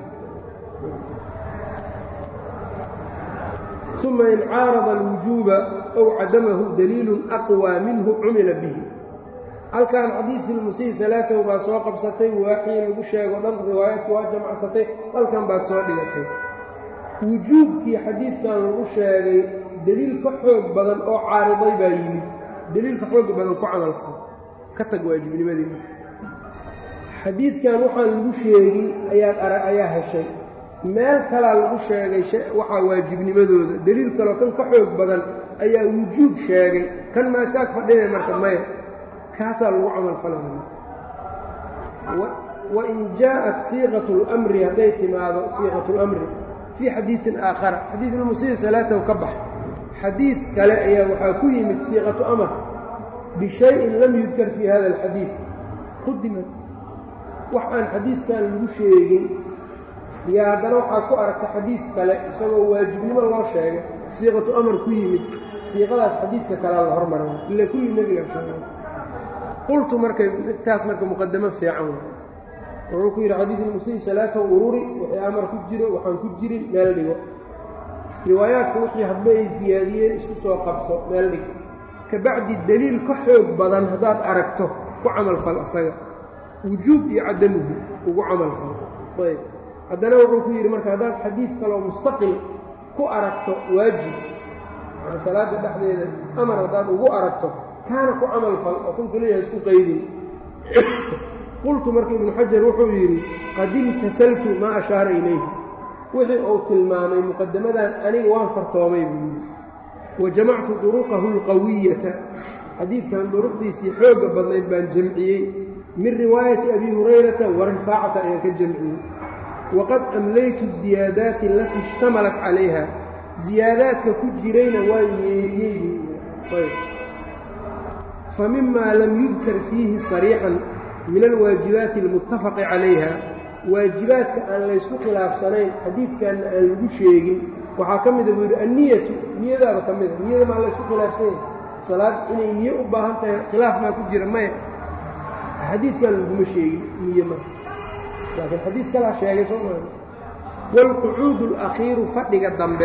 uma in caarada alwujuuba ow cadamahu daliilun aqwaa minhu cumila bihi halkan xadiidkii lmusii salaatahu baa soo qabsatay waaxii lagu sheego dhan riwaayadku waa jamacsatay halkan baad soo dhigatay wujuubkii xadiidkan lagu sheegay deliil ka xoog badan oo caariday baa yimid deliilka xooga badan ku camalfal ka tag waajibnimadii xadiidkan waxaan lagu sheegin ayaad arag ayaa heshay meel kalaa lagu sheegay waxaa waajibnimadooda deliil kaloo kan ka xoog badan ayaa wujuub sheegay kan maa iskaag fadhinay marka maya kaasaa lagu camalfalaya wain jaءat siiqaة اlmri hadday timaado siiqaة اlmri fii xadiiثin aakhara xadiid ilmusii salaatahu ka bax xadiid kale ayaa waxaa ku yimid siiqatu amar bishayin lam yudkar fii hada اlxadiid qudimad wax aan xadiidkan lagu sheegin iyo haddana waxaa ku aragta xadiid kale isagoo waajibnimo loo sheegay siiqatu amar ku yimid siiqadaas xadiidka kalea la hormaray ila kulli nebiga sheegay qultu marka midtaas marka muqadamo fiican wuxuu ku yidhi xadiid ilmusii salaatahu ururi wixii amar ku jiro waxaan ku jirin meel dhigo riwaayaadka wixii hadba ay siyaadiyeen isku soo qabso meel dhig ka bacdi deliil ka xoog badan haddaad aragto ku camalfal asaga wujuub iyo cadamuhu ugu camalfal ayb haddana wuxuu ku yidhi marka haddaad xadiid kaloo mustaqil ku aragto waajib yani salaada dhexdeeda amar haddaad ugu aragto kaana ku camalfal oo kun keliya isku qaydin qultu marka ibnu xajar wuxuu yidhi qad imtahaltu maa ashaara ilayhi wixii uu tilmaamay muqadamadan aniga waan fartoomay buu yidhi wa jamactu duruqahu alqawiyata xadiidkan duruqdiisii xoogga badnayd baan jamciyey min riwaayati abi hurayrata wa rifaacata ayaan ka jamciyey waqad amlaytu ziyaadaati alatii ishtamalat calayha ziyaadaadka ku jirayna waan yeeriyey buu fa mima lam yudkar fiihi sariixan min alwaajibaati almuttafaqi calayha waajibaadka aan laysku khilaafsanayn xadiidkanna aan lagu sheegin waxaa ka mida buu yidhi anniyatu niyadaaba ka mida niyada maa laysku khilaafsanayn salaad inay niyo u baahan tahay khilaaf maa ku jira maya xadiidkan laguma sheegin niye ma laakiin xadiid kalaa sheegay soo maa waalqucuudu alakhiiru fadhiga dambe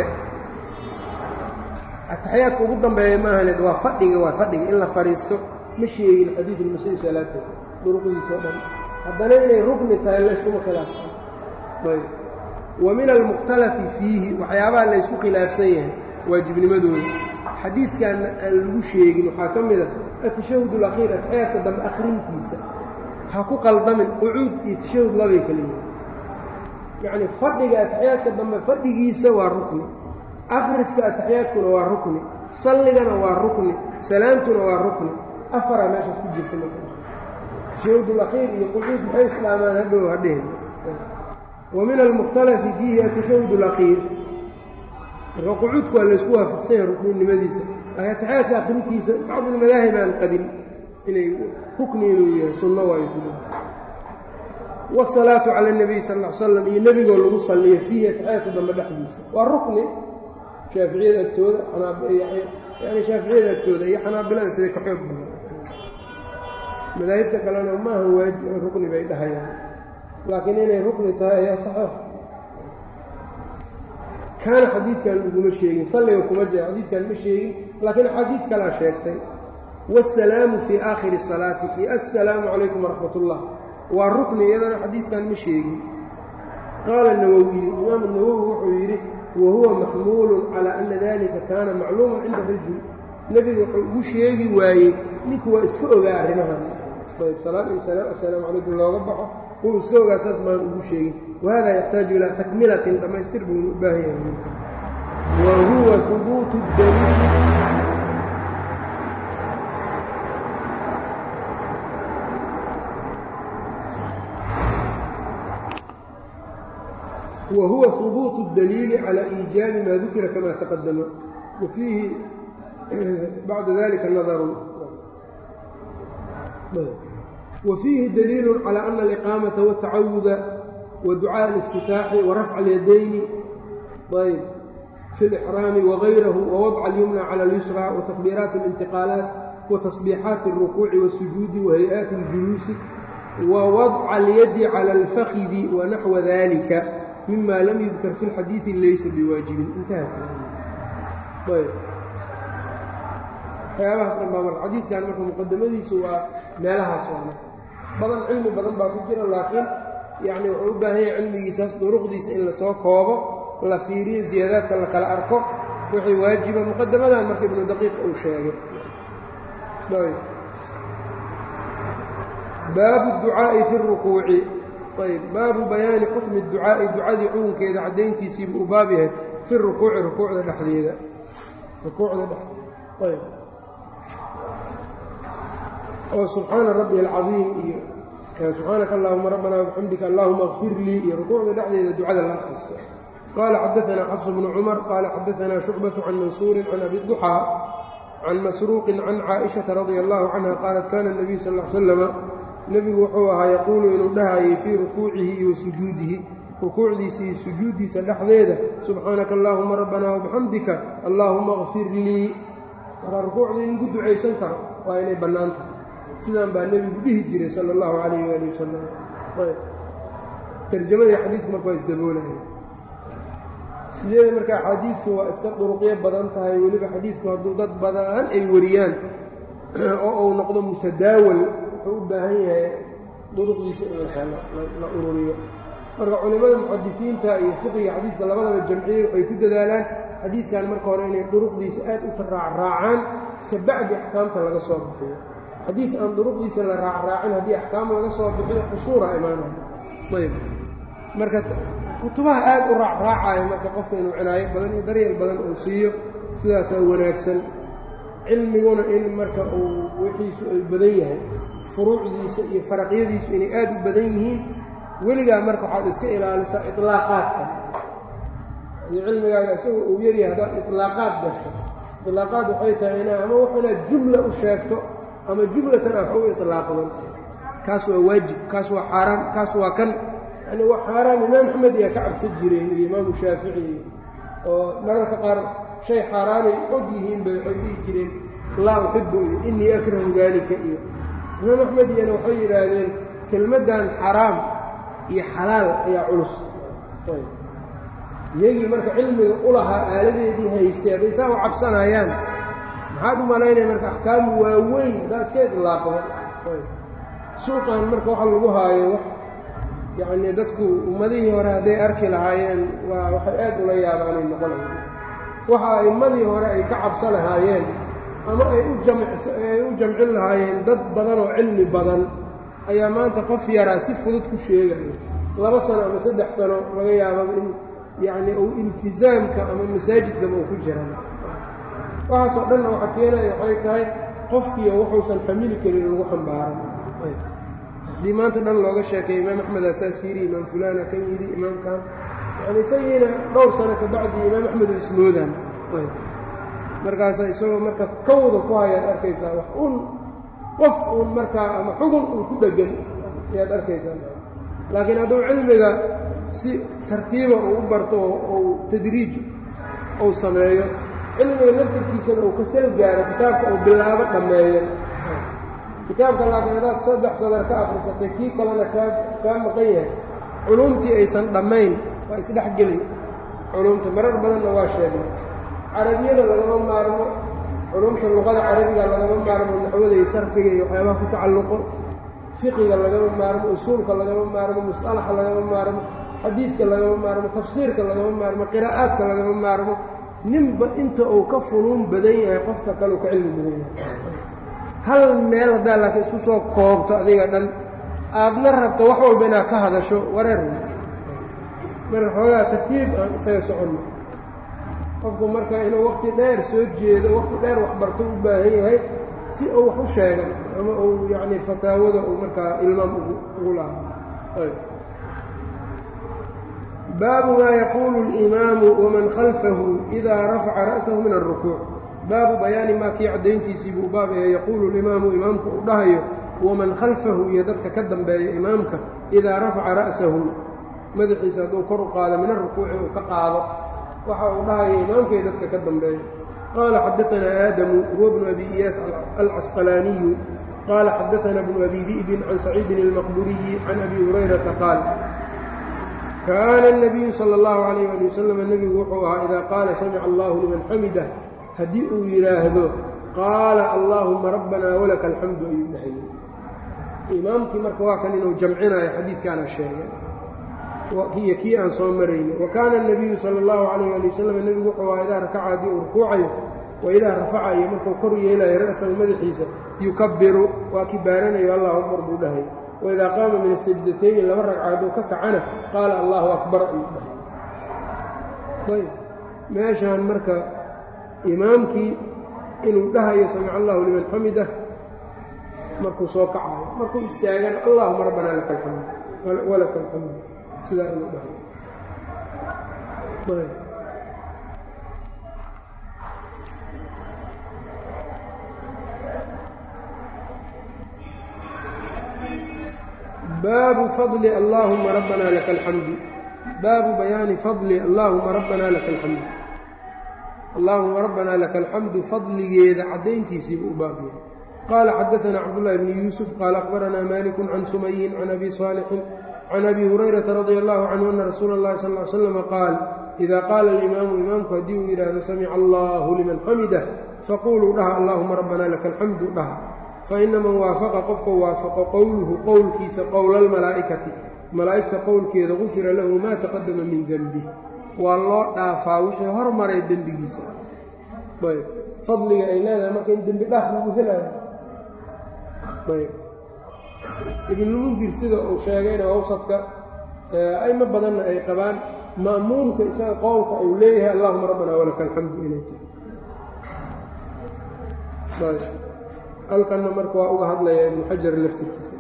ataxiyaadka ugu dambeeya maahaneed waa fadhiga waa fadhiga in la fadhiisto ma sheegin xadiid ilmusii salaata duruqdiisao dhan haddana inay rukni tahay layskuma khilaafsan ayb wa min almukhtalafi fiihi waxyaabaha laysku khilaafsan yahay waajibnimadooda xadiidkanna aan lagu sheegin waxaa ka mid a atashahud alakhiir ataxiyaadka dambe akhrintiisa ha ku qaldamin qucuud iyo tashahud labay kala yihin yacnii fadhiga ataxiyaadka dambe fadhigiisa waa rukni akhriska ataxiyaadkuna waa rukni salligana waa rukni salaamtuna waa rukni afaraa meeshaas ku jirta marka tashahud alakhiir iyo qucuud maxay islaamaan hadhow hadhehen wa min almukhtalafi fiihi atashahud alakhiir marka qucuudku waa laysku waafaqsan yahay rukninimadiisa laakiin ataxiyaadka akhrintiisa bacdu almadaahib aan qabin inay rukni inuu yahay sunno waayo ku wsalaatu cala اnabiy sal l slam iyo nebigoo lagu salliyo fiihi atixyaadka dambe dhexdiisa waa rukni shaaficiyada agtooda yani shaaficiyada agtooda iyo xanaabilada siday ka xoog badan madaahibta kalena maaha waajib rukni bay dhahayaan laakiin inay rukni tahay ayaa saxeex kaana xadiidkan laguma sheegin salliga kuma jira xadiidkan ma sheegin laakiin axaadiid kalaa sheegtay wاsalaamu fii aakhiri الsalaati iyo assalaamu calaykum waraxmat اllah waa rukni iyadana xadiidkan ma sheegin qaala nawowiyu imaamu nawowi wuxuu yidhi wa huwa maxmuulun calaa ana dalika kaana macluuman cinda rajul nebigu wuxuu ugu sheegi waayey ninku waa iska ogaa arrimahan ayb salaam iyo salaam assalaamu calaykum looga baxo wuu iska ogaa saas maan ugu sheegin wahada yaxtaaju ilaa takmilatin dhammaystir buunu u baahan yahay wa huwa hubuutu daliili whuwa hubuuط الdaliili calى iijaabi ma dukira kama taqadama wafiihi bacda dalika nadaru wafiihi daliilu calى ana aliqaamata wاtacawuda waducaaء اliftitaaxi warafca اlyadayni ayb fi اlإxraami wagayrahu wawadca اlyumna calى اlyusra watakbiiraati اlintiqaalaat watasbiixaati الrukuuci wالsujuudi wahay'aati اljuluusi wawadca اlyadi calى اlfakidi wanaxwa dalika mima lam yudkar fi اlxadiiثi laysa biwaajibin intaha ayb waxyaabahaas dhan baa marka xadiidkan marka muqadamadiisu waa meelahaas waa marka badan cilmi badan baa ku jira laakiin yacni wuxuu u baahan yahay cilmigiisaas duruqdiisa in lasoo koobo la fiiriyo ziyaadaadka la kala arko wixii waajiba muqadamadan marka ibnu daqiiq uu sheegay baabu الducaaءi fi الrukuuci ayb baabu bayaani xukmi ducaa'i ducadii xukunkeeda caddayntiisiibuu u baab yahay fi rukuuci rukuucda dhexdeeda rukuucda dhexdeeda ayb oo subxaana rabbi alcadiim iyo subxaanaka allahuma rabbana wabixamdika allahuma kfir lii iyo rukuucda dhexdeeda ducada la akhristo qaala xadaanaa xafs bnu cumar qaala xadaanaa shucbatu can mansuurin can abi duxaa can masruuqin can caaishata radia allahu canha qaalat kana nabiyu sal l slama nebigu wuxuu ahaa yaquulu inuu dhahayay fii rukuucihi iyo sujuudihi rukuucdiisa iyo sujuuddiisa dhexdeeda subxaanaka allaahuma rabbanaa wabixamdika allaahuma kfir lii markaa rukuucdii in ku ducaysan karo waa inay bannaan tahay sidaan baa nebigu dhihi jiray sala allahu calayh waali wasalam tarjamadii xadiidku marka waa isdaboolaya sideeda marka axaadiidku waa iska duruqyo badan tahay weliba xadiidku hadduu dad badan ay wariyaan oo uu noqdo mutadaawal u baahan yahay duruqdiisa in la ururiyo marka culimmada muxadisiinta iyo fiqiga xadiidka labadaba jamciyey waxay ku dadaalaan xadiidkan marka hore inay duruqdiisa aad u raacraacaan ka bacdi axkaamta laga soo bixiyo xadiid aan duruqdiisa la raacraacin haddii axkaam laga soo bixiyo qusuura imaanaya ayb marka kutubaha aad u raacraacaya marka qofka inuu cinaayo badan iyo daryeel badan uu siiyo sidaasaa wanaagsan cilmiguna in marka uu wixiisu ay badan yahay furuucdiisa iyo faraqyadiisu inay aad u badan yihiin weligaa marka waxaad iska ilaalisaa ilaaqaadka iyo cilmigaaga isagoo uu yaryahay haddaad ilaaqaad gasho ilaaqaad waxay tahay ina ama wax inaad jumla u sheegto ama jumlatan ah wax u ilaaqdan kaas waa waajib kaas waa xaaraam kaas waa kan yani waa xaaraam imaam axmed iyaa ka cabsan jireen iyo imaamu shaafici oo mararka qaar shay xaaraanay og yihiin bay waxay dhihi jireen laa uxibu iyo innii akrahu daalika iyo imaam axmed iyana waxay yidhaahdeen kelmaddan xaraam iyo xalaal ayaa culus iyagii marka cilmiga u lahaa aaladeedii haystay hadday saa u cabsanayaan maxaad u malaynaya marka axkaamu waaweyn haddaa iska idlaaqda suuqan marka waxa lagu haayo wax yacnii dadku ummadihii hore hadday arki lahaayeen waa waxay aad ula yaabaanay noqonayan waxa a'immadii hore ay ka cabsa lahaayeen ama ay u jamay u jamcin lahaayeen dad badan oo cilmi badan ayaa maanta qof yaraa si fudud ku sheegaya laba sano ama saddex sano laga yaababa in yacnii uu iltisaamka ama masaajidkaba uu ku jiran waxaasoo dhanna waxa keenaya waxay tahay qofkiiyo wuxuusan xamili karin lagu xambaaran haddii maanta dhan looga sheekay imaam axmed asaas yidhi imaam fulaana kan yidhi imaamkan yani isagiina dhowr sano ka bacdi imaam axmed oo ismoodaan markaasa isagoo marka kawda ku hayaad arkaysaa wax un qof uun markaa ama xugun uun ku dheggan ayaad arkaysaa laakiin hadduu cilmiga si tartiiba uu u barto ou tadriij uu sameeyo cilmiga laftirkiisana uu ka sal gaaro kitaabka uu bilaabo dhammeeyo kitaabka laakiin haddaad saddex sadar ka akrisatay kii kalena kaa kaa maqan yahay culumtii aysan dhammayn waa isdhexgeli culumta marar badanna waa sheegnay carabiyada lagama maarmo culumta luqada carabiga lagama maarmo naxwada iyo sarfiga iyo waxyaabaha ku tacalluqo fiqiga lagama maarmo usuulka lagama maarmo musalaxa lagama maarmo xadiidka lagama maarmo tafsiirka lagama maarmo qiraa'aadka lagama maarmo ninba inta uu ka funuun badan yahay qofka kale uu ka cilmi badan yahay hal meel haddaa laakiin isku soo koobto adiga dhan aadna rabto wax walba inaad ka hadasho wareer marka xoogaa tartiib aan isaga soconno qofku marka inuu waqti dheer soo jeedo waqti dheer waxbarto u baahan yahay si uu wax u sheegan ama uu yacni fataawada uu markaa ilmaam ugu ugu lahaa baabu maa yaquulu اlimaamu waman khalfahu idaa rafaca ra'sahu min alrukuuc baabu bayaani maa kii caddayntiisii buu baab ee yaquulu limaamu imaamku uu dhahayo waman khalfahu iyo dadka ka dambeeya imaamka idaa rafaca ra'sahu madaxiisa hadduu kor u qaado min arukuuci uu ka qaado waxa uu dhahaya imaamka iyo dadka ka dambeeya qaala xadaanaa aadamu huwa bnu abi iyaas alcasqalaaniyu qaala xadaanaa bnu abi di'bin can saciidin almaqburiyi can abi hurayrata qaal kaana الnabiyu salى اllahu alayh ali wasalam nebigu wuxuu ahaa idaa qaala samica allahu liman xamidah haddii uu yidhaahdo qaala allaahuma rabbanaa walaka alxamdu ayuu dhahayay imaamkii marka waa kan inuu jamcinayo xadiidkaana sheegay iyo kii aan soo maraynay wa kaana الnabiyu salى اllahu alayh ali wasalam nebigu wuxuu ahaa idaa rakaca haddii uu rukuucayo wa idaa rafaca iyo markuu kor yeelayo ra'sahu madaxiisa yukabiru waa kii baaranayo allahu akbar buu dhahay waidaa qaama min asajdatayni laba ragca hadduu ka kacana qaala allahu akbar ayuu dhahay ayb meeshaan marka imaamkii inuu dhahayo samica allahu liman xamidah markuu soo kacayo markuu istaagana allahuma rabbanaa laka alxamd walaka alxamd sidaa inuu dhahayo ayb baabu fadli allaahuma rabbanaa laka alxamdu baabu bayaani fadli allaahuma rabbanaa laka alxamdu allaahuma rabbanaa laka alxamdu fadligeeda caddayntiisiibu u baab yahay qaala xadaanaa cabdullahi bni yuusuf qaala akhbaranaa malikun can sumayin can abi saalixin can abi hurayrata radia allahu canhu ana rasuula اllahi sal ly slama qaal idaa qaala alimaamu imaamku haddii uu yidhaahdo samica allahu liman xamidah faquluu dhaha allaahuma rabbanaa laka alxamdu dhaha faina man waafaqa qofka waafaqo qowluhu qowlkiisa qowla almalaa'ikati malaa'igta qowlkeeda gufira lahu maa taqadama min denbih waa loo dhaafaa wixii hormaray dembigiisa ayb fadliga ay leedahay marka in dembi dhaaf lagu helaayo ayb ibnulmundir sida uu sheegayna awsadka aymo badanna ay qabaan ma'muumka isaga qowlka uu leeyahay allahuma rabbanaa walaka alxamdu inay tahay halkanna marka waa uga hadlaya ibnu xajar laftirkiisa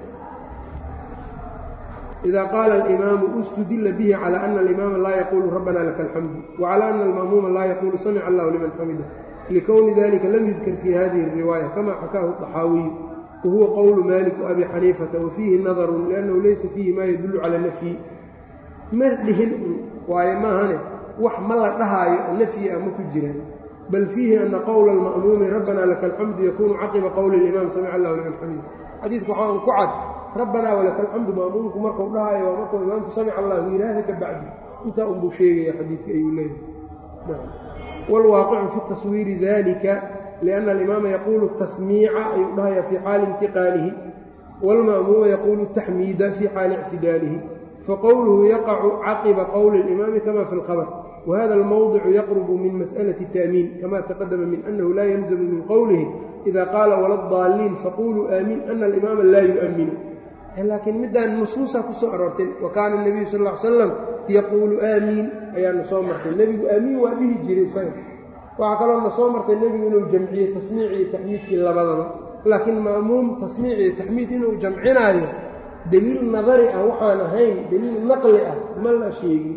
idaa qaala alimaamu ustudila bihi calى ana alimaama laa yaquulu rabbana laka alxamdu wacalى ana alma'muuma laa yaquulu samica allahu liman xamida likowni dalika lam yudkar fi hadihi اriwaaya kama xakaahu طaxaawiyu wahuwa qowlu malik abi xaniifata wafiihi nadarun liannahu laysa fiihi ma yadullu cala nafyi mar dhihin waayo maahane wax ma la dhahaayo nafyi ah ma ku jiraan bal fiihi ana qowla alma'muumi rabbana laka alxamdu yakunu caqiba qowli اlimaam samica allahu liman xamida xadiidka waxaa un ku cad rabbanaa walaka alxamdu ma'muumku markuu dhahayo waa markuu imaamku samica allahu yidhaahda ka bacdi intaa unbuu sheegaya xadiidka ayuu leeyahay wاlwaaqicu fi taswiiri dalika liأnna alimaama yaquulu tasmiica ayuu dhahaya fii xaali intiqaalihi wاlma'muuma yaquulu taxmiida fii xaali ictidaalihi faqowluhu yaqacu caqiba qowli اlimaami kama fi اlkhabr whada almowdicu yaqrubu min mas'alaةi الtaamiin kama taqadama min annahu laa yalzamu min qowlihi ida qaala waladaalliin faquluu aamiin ana alimaama laa yu'minu laakiin midaan nusuusa ku soo aroortay wa kaana الnabiyu sal ا ly slam yaquulu aamiin ayaana soo martay nebigu aamiin waa dhihi jiray isaga waxaa kaloo na soo martay nebigu inuu jamciyey tasmiic iyo taxmiidkii labadaba laakiin ma'muum tasmiic iyo taxmiid inuu jamcinaayo deliil nadari ah waxaan ahayn deliil naqli ah ma la sheegin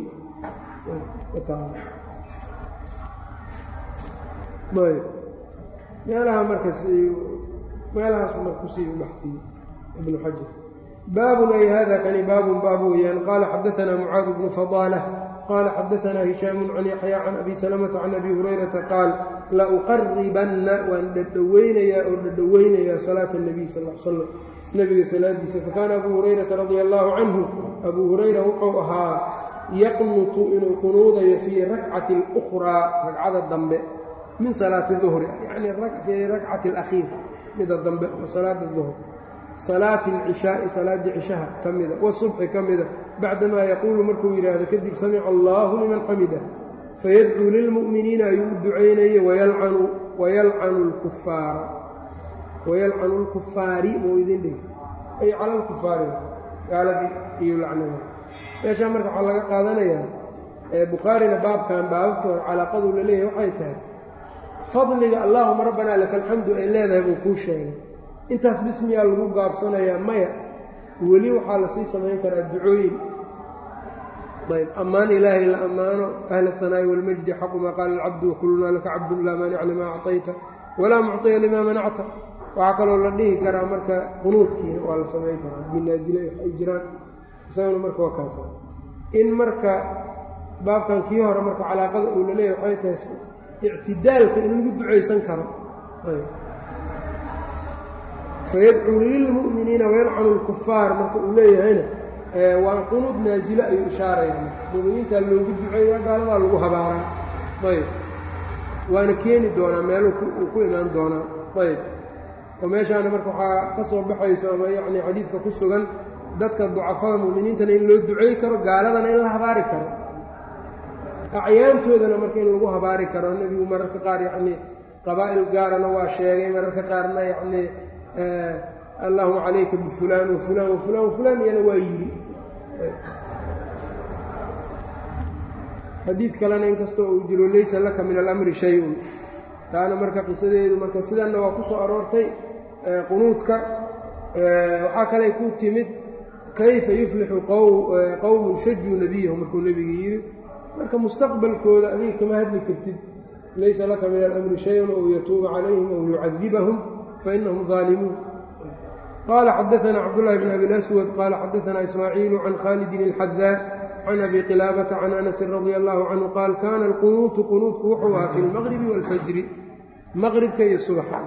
meelaha markas meelahaasu mar kusii baxfiyey ibnu xajar baabun ay hada kani baabun baab weeyaan qaala xadaanaa mucaad bnu fadaalah qaala xadaanaa hishaamu can yaxya can abi salamata can abi hurayrata qaal la uqaribanna waan dhadhoweynayaa oo dhadhoweynayaa salaata nabiy sal l slam nebiga salaadiisa fakaana abuu hurayrata radia allaahu canhu abuu hurayra wuxuu ahaa yaqnutu inuu qunuudayo fii rakcati اlukhraa ragcada dambe min salaati duhri yacni fii rakcati alakhiir mida dambe oo salaada duhr salaati alcishaai salaaddii cishaha ka mida wasubxi ka mida bacdamaa yaquulu markuu yidhaahdo kadib samica allaahu liman xamida fayadcuu lilmu'miniina ayuu u ducaynayey wayalcanu lkufaara wayalcanu lkufaari muu idin dhigi ay cala lkufaari gaaladii iyo lacnada meeshaa marka waxaa laga qaadanayaa bukhaarina baabkan baababka hor calaaqadu la leeyahay waxay tahay fadliga allaahuma rabbanaa laka alxamdu ay leedahay buu kuu sheegay intaas bismiyaa lagu gaabsanayaa maya weli waxaa lasii samayn karaa ducooyin ayb ammaan ilaahay la ammaano ahla ahanaa'i walmajdi xaqu maa qaala alcabdu wakulunaa laka cabdun laa maanica limaa acطayta walaa mucطiya limaa manacta waxaa kaloo la dhihi karaa marka qunuudkiina waa la samayn karaa binaasile ay jiraan isaguna marka waa kaasa in marka baabkan kii hore marka calaaqada uu laleeyahy waxay tahay ictidaalka in lagu ducaysan karo fayadcuu lilmu'miniina wayalcanu lkufaar marka uu leeyahayna waa qunuud naasile ayuu ishaaraya muminiintaa loogu duceeya gaaladaa lagu habaaraa ayb waana keeni doonaa meelu uu ku imaan doonaa ayb oo meeshaana marka waxaa ka soo baxayso ama yacni xadiidka ku sugan dadka ducafada mu'miniintana in loo ducey karo gaaladana in la habaari karo acyaantoodana marka in lagu habaari karo nebigu mararka qaar yacnii qabaa'il gaarana waa sheegay mararka qaarna yacnii allahuma calayka bifulaan wafulaan wafulaan wafulaan iyana waa yidhi xadiid kalena inkastoo uu jiro laysa laka min alamri shay-un taana marka qisadeedu marka sidanna waa ku soo aroortay qunuudka waxaa kaley ku timid kayfa yuflixu qowmun shajuu nebiyahu markuu nebiga yidhi marka mustaqbalkooda adiga kama hadli kartid laysa laka min alamri shay-un ou yatuuba calayhim ou yucadibahum fainahum daalimuun qaala xadaanaa cabdullahi bn abi laswad qaala xadaanaa ismaaciilu can khaalidin ilxadaa can abi qilaabata can anasin radia allahu canhu qaal kaana alqunuutu qunuudku wuxuu ahaa fi lmaqribi waalfajri maqribka iyo subaxa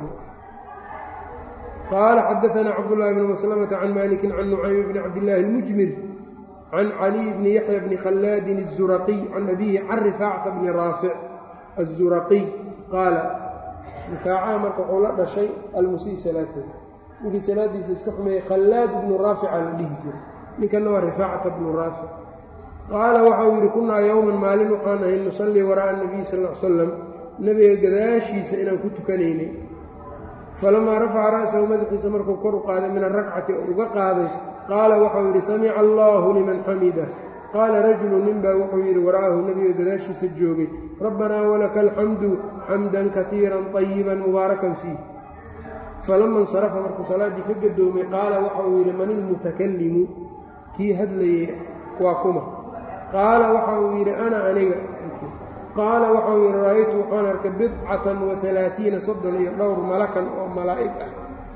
qaala xadaanaa cabdullahi bni maslamata can malikin can nucaymi bni cabdillaahi almujmir can caliy bni yaxya bni khallaadin الzuraqiy can abihi can rifaacata bni raafic الzuraqiy qaala rifaacaha marka wuxuu la dhashay almusii salaatahu ninkii salaadiisa iska xumeeyey khallaad ibnu raafica la dhihi jiray ninkanna waa rifaacata bnu raafic qaala waxau yidhi kunnaa yowman maalin waxaan ahay nusallii waraa'a nabiy sal l salam nebiga gadaashiisa inaan ku tukanaynay falamaa rafaca ra'sahu madaxiisa markuu kor u qaaday min arakcati oo uga qaaday qaala waxau yidhi samica allaahu liman xamida qaala rajulu ninbaa wuxuu yidhi wara'ahu nebiga gadaashiisa joogay rabbanaa walaka alxamdu xamdan kaiiran طayiban mubaarakan fiih falama insarafa markuu salaaddii ka gadoomay qaala waxauu yidhi man ilmutakallimu kii hadlayey waa kuma qaala waxa uu yidhi ana aniga qaala waxau yidhi ra'aytu waxaan arkay bidcatan wa alaaiina soddon iyo dhowr malakan oo malaa'ig ah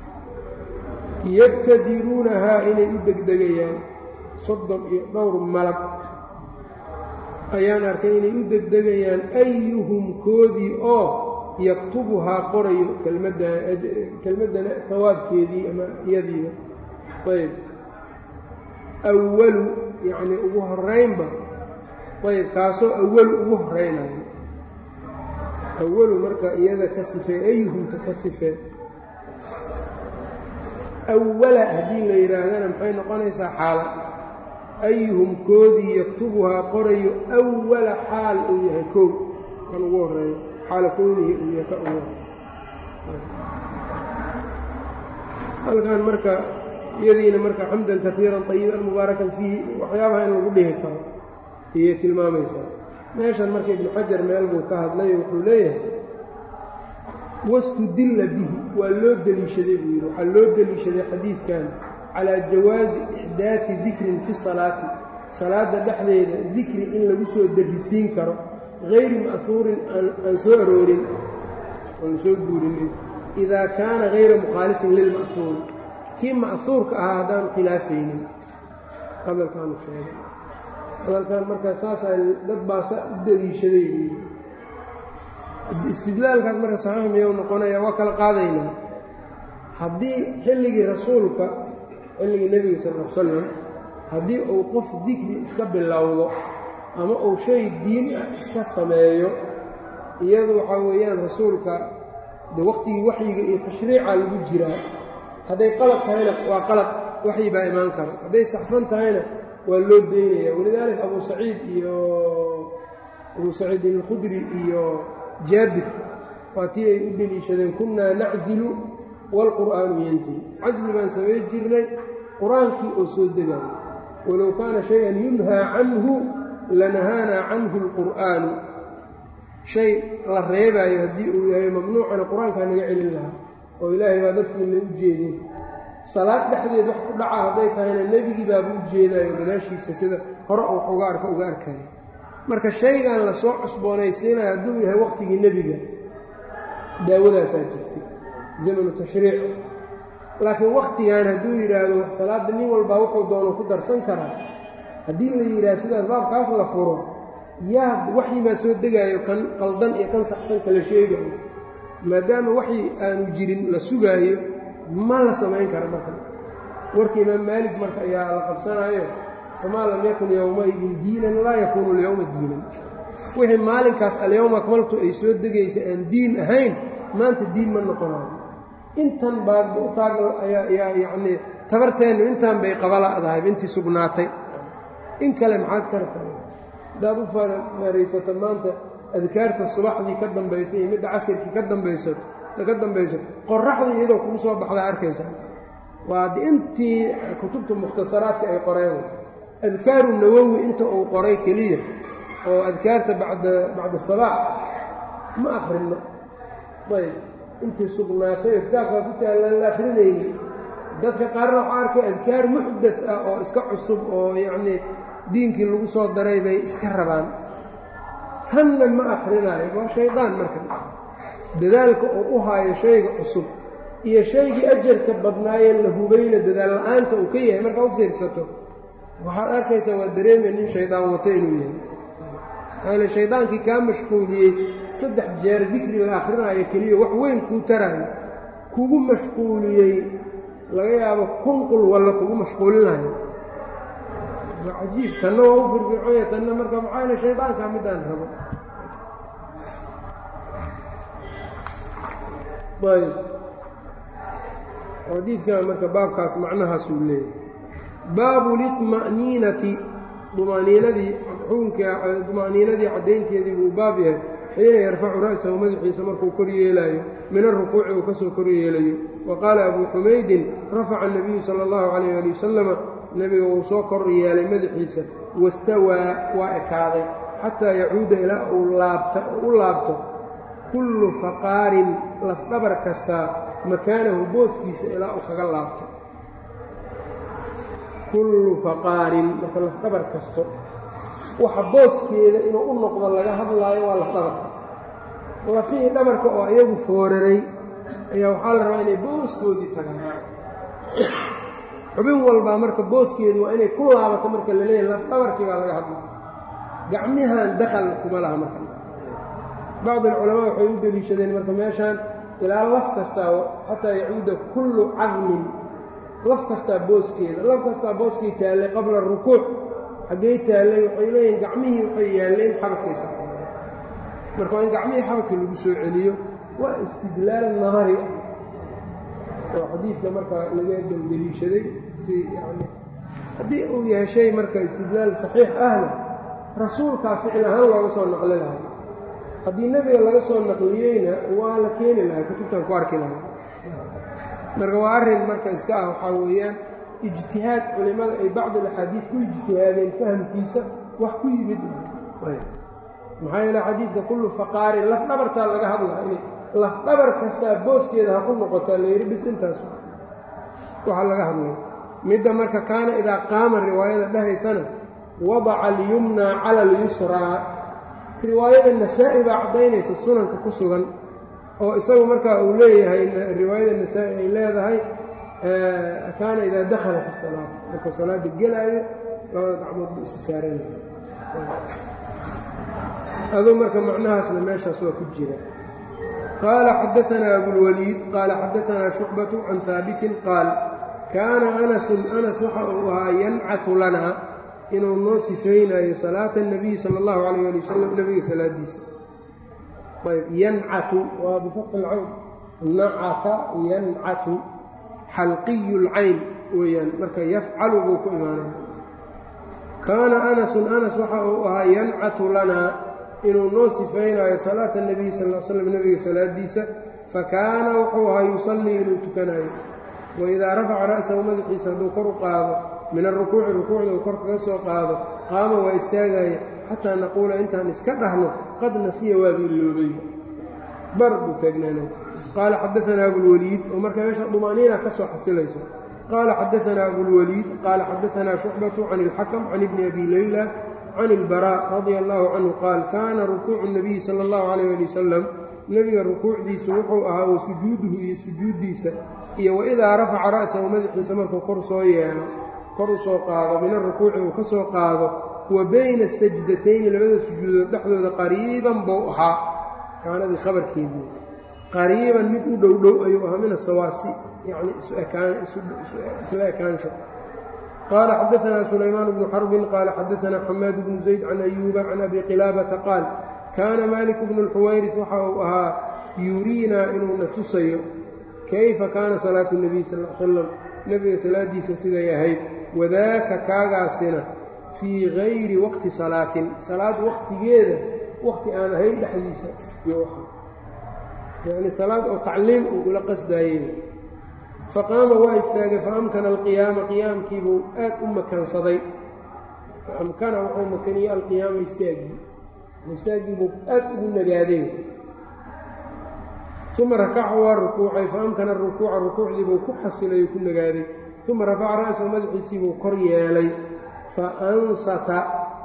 yabtadiruunahaa inay u degdegayaan soddon iyo dhowr malag ayaan arkay inay u degdegayaan ayuhum koodii oo yaktubuhaa qorayo kelmaddana hawaabkeedii ama iyadiiba ayb awalu yacnii ugu horaynba ayb kaasoo awalu ugu horaynayo awalu marka iyada ka sifee ayuhumta ka sifee awala haddii la yidhaahdana maxay noqonaysaa xaala ayuhum koodii yaktubuhaa qorayo awala xaal uu yahay kow kan ugu horeeyo xaala kownihi uu yahay ka ugu halkan marka iyadiina marka xamdan kaiiran طayiban mubaarakan fiihi waxyaabaha in lagu dhihi karo ayay tilmaamaysaa meeshan marka ibnu xajar meel buu ka hadlay wuxuu leeyahay wastudilla bihi waa loo deliishaday buu yidhi waxaa loo deliishaday xadiidkan calaa jawaazi ixdaadi dikrin fi salaati salaadda dhexdeeda dikri in lagu soo darrisiin karo hayri ma'huurin aan soo aroorin aan soo guurinin idaa kaana hayra mukhaalifin lilma'huuri kii ma'huurka ahaa haddaanu khilaafaynin hadalkaanu sheegay hadalkan markaa saasaa dad baasa u daliishaday buuyii istidlaalkaas marka saxiix miyuu noqonaya waa kala qaadaynaa haddii xilligii rasuulka xilligii nebiga sal l salam haddii uu qof dikri iska bilowdo ama uu shay diin ah iska sameeyo iyadu waxaa weeyaan rasuulka de waqtigii waxyiga iyo tashriica lagu jiraa hadday qalad tahayna waa qalad waxyi baa imaan kara hadday saxsan tahayna waa loo daynaya walidaalika abuu saciid iyo abuu saciidin alkhudri iyo jaabir waa tii ay u deliishadeen kunnaa naczilu waalqur'aanu yanzil casli baan samay jirnay qur-aankii oo soo degayo walow kaana shay-an yunhaa canhu lanahaanaa canhu alqur'aanu shay la reebaayo haddii uu yahay mamnuucana qur-aankaa naga celin lahaa oo ilaahay baa dadkiina u jeedin salaad dhexdeed wax ku dhaca hadday tahayna nebigii baaba u jeedaayo gadaashiisa sida hore wax uga arka uga arkaya marka shaygan la soo cusboonaysiinayo hadduu yahay waqtigii nebiga daawadaasaa jirtay zamanu tashriic laakiin wakhtigan hadduu yidhaahdo salaadda nin walbaa wuxuu doono ku darsan karaa haddii la yidhaahdo sidaas baabkaas la furo yaa waxyi baa soo degaayo kan qaldan iyo kan saxsan kala sheegayo maadaama waxyi aanu jirin la sugaayo ma la samayn kara marka warka imaam maalik marka ayaa la qabsanaayo famaa lam yakun yowmaidin diinan laa yakuunu alyowma diinan wixii maalinkaas alyowma akmaltu ay soo degaysa aan diin ahayn maanta diin ma noqonayo intan baadba u taag ayaa yacnii tabarteennu intaan bay qabala'dahay intii sugnaatay in kale maxaad ka rabtaa haddaad u faraysato maanta adkaarta subaxdii ka dambaysa iyo midda casirkii ka dambaysato ka dambayso qoraxdii iyadoo kugu soo baxdaa arkaysaa waa d intii kutubta mukhtasaraadka ay qoreen adkaaru nawowi inta uu qoray keliya oo adkaarta bacda bacda salaax ma akrinno ayb intii sugnaatay oo kitaabkaa ku taallaan la akrinayni dadka qaarna waxaa arkay adkaar muxdad ah oo iska cusub oo yacnii diinkii lagu soo daray bay iska rabaan tanna ma akrinaayo waa shaydaan marka dadaalka oo u haayo shayga cusub iyo shaygii ajarka badnaayee la hubayna dadaal la-aanta uu ka yahay markaa u fiirsato waxaad arkaysaa waa dareemaya nin shaydaan wato inuu yahay maale shaydaankii kaa mashquuliyey saddex jeer dikri la akrinaayo keliya wax weyn kuu taraayo kugu mashquuliyey laga yaabo kunqul walla kugu mashquulinayo waa cajiib tanna waa u firfirconya tanna marka maxaa yale shaydaankaa midaan rabo ayb xadiidkan marka baabkaas macnahaas uu leeyahay baabu liطma'niinati dumaniinadii xukunka duma'niinadii caddaynteedii buu baab yahay xiina yarfacu ra'sahu madaxiisa markuu kor yeelaayo min arukuuci uu ka soo kor yeelayo wa qaala abuu xumaydin rafaca الnabiyu salى اllahu calayh ali wasalama nebiga wuu soo kor yeelay madaxiisa wastawaa waa ekaaday xataa yacuuda ilaa uu laabta u laabto kullu faqaarin lafdhabar kastaa makaanahu booskiisa ilaa uu kaga laabto kullu faqaarin marka lafdhabar kasto waxa booskeeda inuu u noqdo laga hadlaayo waa lafdhabarka lafihii dhabarka oo iyagu fooraray ayaa waxaa la rabaa inay booskoodii tagaan xubin walbaa marka booskeedu waa inay ku laabato marka la leeyahy lafdhabarkii baa laga hadlaya gacmihan dakal kuma laha marka bacd alculamaa waxay u deliishadeen marka meeshaan ilaa laf kastaa xataa yacuuda kullu cadmin laf kastaa booskeeda laf kastaa booskay taallay qabla rukuuc xaggay taallay waxay leeyihin gacmihii waxay yaalleen xabadkaysa marka waa in gacmihii xabadka lagu soo celiyo waa istidlaal nahari ah oo xadiidka marka laga daldeliishaday si yani haddii uu yahay shay marka istidlaal saxiix ahna rasuulkaa ficil ahaan looga soo naqli lahay haddii nebiga laga soo naqliyeyna waa la keeni lahay kutubtan ku arki lahay marka waa arrin marka iska ah waxaa weeyaan ijtihaad culimmada ay bacd alaxaadiid ku ijtihaadeen fahamkiisa wax ku yimid maxaa yeele xadiidka kullu faqaarin laf dhabartaa laga hadlaa in laf dhabar kastaa booskeeda ha ku noqotaa la yidhi bis intaas waxaa laga hadlay midda marka kaana idaa qaama riwaayada dhahaysana wadaca alyumnaa cala alyusraa riwaayada nasaa-i baa caddaynaysa sunanka ku sugan oo isagu markaa uu leeyahay riwaayada nasaa-i ay leedahay kaana idaa dakhala fi salaati markuu salaada gelaayo labada gacmood buu isa saaranaya aduu marka macnahaasna meeshaas waa ku jira qaala xadaanaa abulwaliid qaala xadaanaa shucbatu can haabitin qaal kaana anasun anas waxa uu ahaa yancatu lanaa inuu noo sifaynayo salaata اnabiyi sala اllahu alayh ali wasalam nebiga salaadiisa ayb yancatu waa bifatxi lcayn nacata yancatu xalqiyu lcayn weeyaan marka yafcalu buu ku imaanaya kaana anasun anas waxa uu ahaa yancatu lanaa inuu noo sifaynayo salaata اnabiyi sal l slam nebiga salaadiisa fakaana wuxuu ahaa yusallii inuu tukanayo waidaa rafaca ra'sahu madaxiisa hadduu kor u qaado min alrukuuci rukuucda uu kor kaga soo qaado qaama waa istaagaya xataa naquula intaan iska dhahno qad nasiya waaba iloobay bar buu taagnaanay qaala xadaanaa abulwaliid oo marka meesha dumaaniina ka soo xasilayso qaala xadaanaa abulwaliid qaala xadaanaa shucbatu can ilxakam can ibni abi leyla can ilbaraa radia allaahu canhu qaal kaana rukuucu nabiyi sala allahu calayh ali wasalam nebiga rukuucdiisu wuxuu ahaa wa sujuuduhu iyo sujuuddiisa iyo waidaa rafaca ra'sahu madaxiisa markuu kor soo yeelo kor u soo qaado min arukuuci uu ka soo qaado wa bayna sajdatayni labada sujuudood dhexdooda qariiban buu ahaa kaanadii khabarkeedii qariiban mid u dhow dhow ayuu ahaa min asawaasi yacni isla ekaansho qaala xadaanaa sulaymaan bnu xarbin qaala xadaanaa xamaad bnu zayd can ayuuba can abi qilaabata qaal kaana maalik bnu lxuwayris waxa uu ahaa yuriinaa inuuna tusayo kayfa kaana salaatu nebiy sal l salam nebiga salaadiisa siday ahayd wadaaka kaagaasina fii gayri waqti salaatin salaad waqtigeeda waqti aan ahayn dhexdiisa iyo yacni salaad oo tacliim uu ula qasdaayey faqaama waa istaagay faamkana alqiyaama qiyaamkiibuu aad u makansaday faamkana wuxuu makaniyey alqiyaama istaagii istaagiibuu aad ugu nagaaday uma rakaca waa rukuucay faamkana rukuuca rukuucdiibuu ku xasilay oo ku nagaaday uma rafaca ra'sahu madaxiisiibuu kor yeelay faansata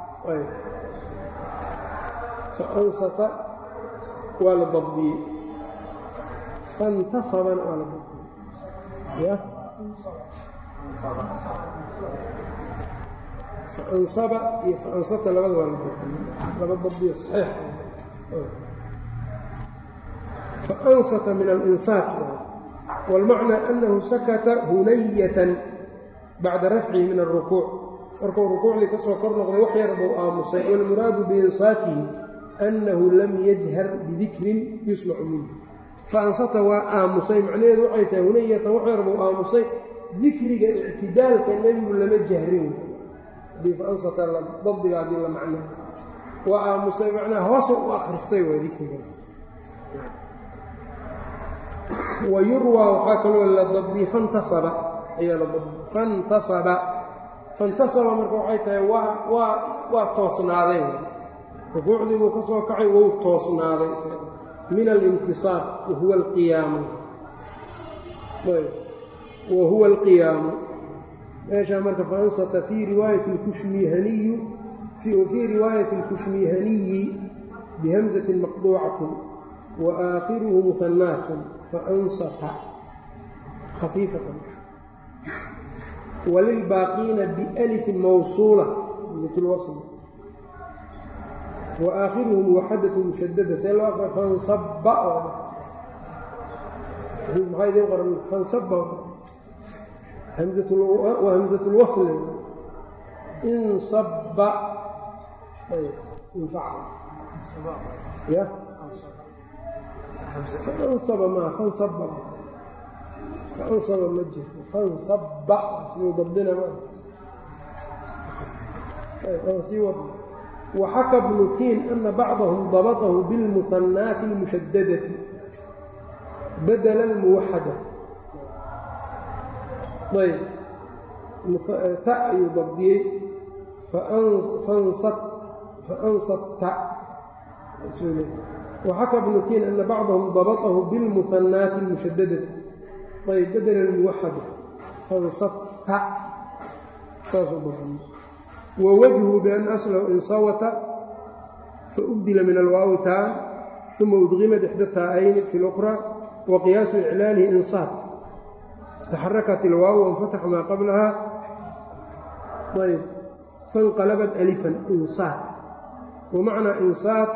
faansata waa la dabdiyey faintasabana waa la dabdiyey faansaba iyo faansata labada waa la dabdiyey laba dabdiyo saxiix faansata min alinsaat wاlmacnaa annahu sakata hunayatan bacda rafcihi min alrukuuc markuu rukuucdii ka soo kor noqday wax yar buu aamusay wاlmuraadu biinsaatihi annahu lam yajhar bidikrin yusmacu minhu faansata waa aamusay macnaheedu waxay tahay hunayatan wax yar buu aamusay dikriga ictidaalka nebigu lama jahrin hadii faansata dabdiga haddii la macno waa aamusay macnaha hoosa u akhristay waa dikrigaas wa yurwaa waxaa kaloo la dabdiyey fantasaba ayaa la dabdiyey fantasaba fantasaba marka waxay tahay waa waa waa toosnaaday rukuucdii buu ka soo kacay wou toosnaaday min alintisaab wahuwa alqiyaamu wa huwa alqiyaamu meeshaa marka faansata fii riwaayati lkushmihaniyu fii riwaayati alkushmihaniyi bihamzatin maqduucatin wa aakhiruhu muhanaatun faansata khafiifatan walilbaaqiina bialifin mawsuula mitulwasl wa aakhiruhu muwaxadatu mushadada see loo aqra fansaba maxaa idiin qoran fansaba waa hamzatulwasli insaba infaca ya fansaba maa fansaba fansaba ma jirto fansaba siduu dabdina ma sii wad waxaka bnu tiin ana bacdahum dabطahu biاlmuhanaati اlmushadadati badla اlmuwaxada ayb ta ayuu dabdiyey faansatta waxaka bnu tiin ana bacdahum dabطahu biاlmuhanaati اlmushadadati ayb badla اlmuwaxada fansatta saasuu dabdiyey wwajhu bian aslahu insawata faubdila min alwaawi taa uma udqimat ixda taa'ayni fi اlأkhraa wa qiyaasu iclaalihi insaat taxarakat ilwaaw wanfataxa maa qablaha ayb faاnqalabat alifan insaat wamacnaa insaat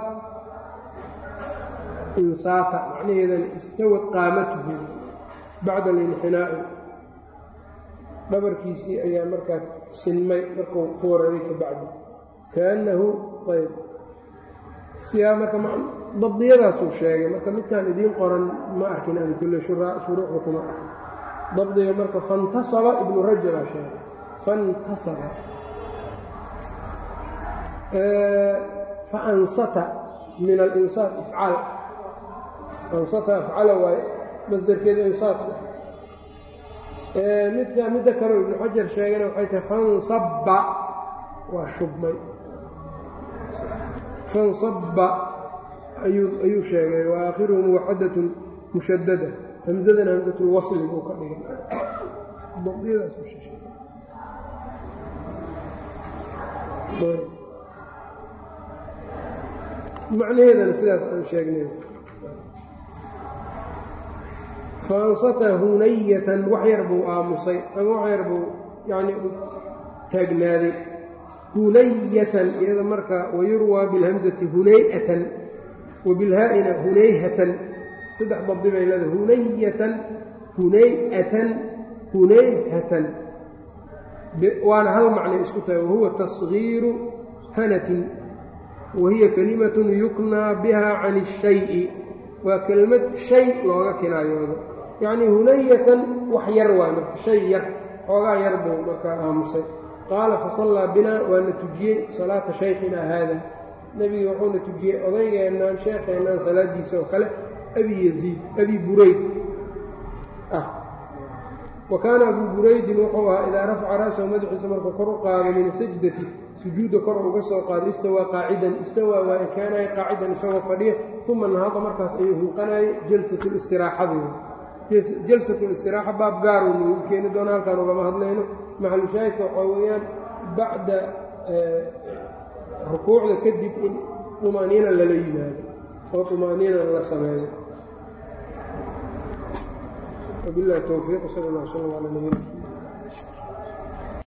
insaata macnaheedana istawad qaamatuhu bacda alinxinaa'i dhabarkiisii ayaa markaa sinmay markuu fooraday ka bacdi kaannahu ayb siyaa marka dabdiyadaasuu sheegay marka midkaan idiin qoran ma arkin ani kulle shuruuxda kuma arkin dabdiga marka fantasaba ibnu rajabaa sheegay fantasaba faansata min alinsaat ifcaal ansata afcala waaye masdarkeeda insaat midka midda kaleo ibnu xajar sheegana waxay tahay fansabba waa shubmay fansabba ayuu ayuu sheegay wa aakhiruhu muwaxadatun mushadada hamsadana hamsatulwasli buu ka dhigay dabdiyadaasuu sheegay macnaheedana sidaas aan sheegnay faansata hunayatan wax yar buu aamusay ama wax yar buu yacni taagnaaday hunayatan iyada marka wayurwaa bilhamsati hunayatan wa bilhaa'ina hunayhatan saddex dabdi bay leedahay hunayatan hunayatan hunayhatan waana hal macnay isku tahay wahuwa tasgiiru hanatin wa hiya kalimatun yuknaa biha can اshayi waa kelmad shay looga kinaayoodo yacnii hunayatan wax yar waa marka shay yar xoogaa yar buu markaa aamusay qaala fasallaa binaa waana tujiyey salaata shaykhina haada nebiga wuxuuna tujiyey odaygeennan sheekheennan salaadiisa oo kale abi yaziid abi burayd ah wa kaana abuu buraydin wuxuu ahaa idaa rafaca ra'sahu madaxiisa markuu kor u qaado min sajdati sujuudda kor uga soo qaado istawaa qaacidan istawaa waa ekaanaya qaacidan isagoo fadhiya uma nahada markaas ayuu hulqanayay jalsatulistiraaxadii jalsatulistiraxa baab gaaruu noogu keeni doona halkaan ugama hadlayno maxalushaahidka waxaa weeyaan bacda rukuucda kadib in طumaaniina lala yimaado oo طumaaniina la sameeyo wabilahi towfiiq sal اllah sal ala nabina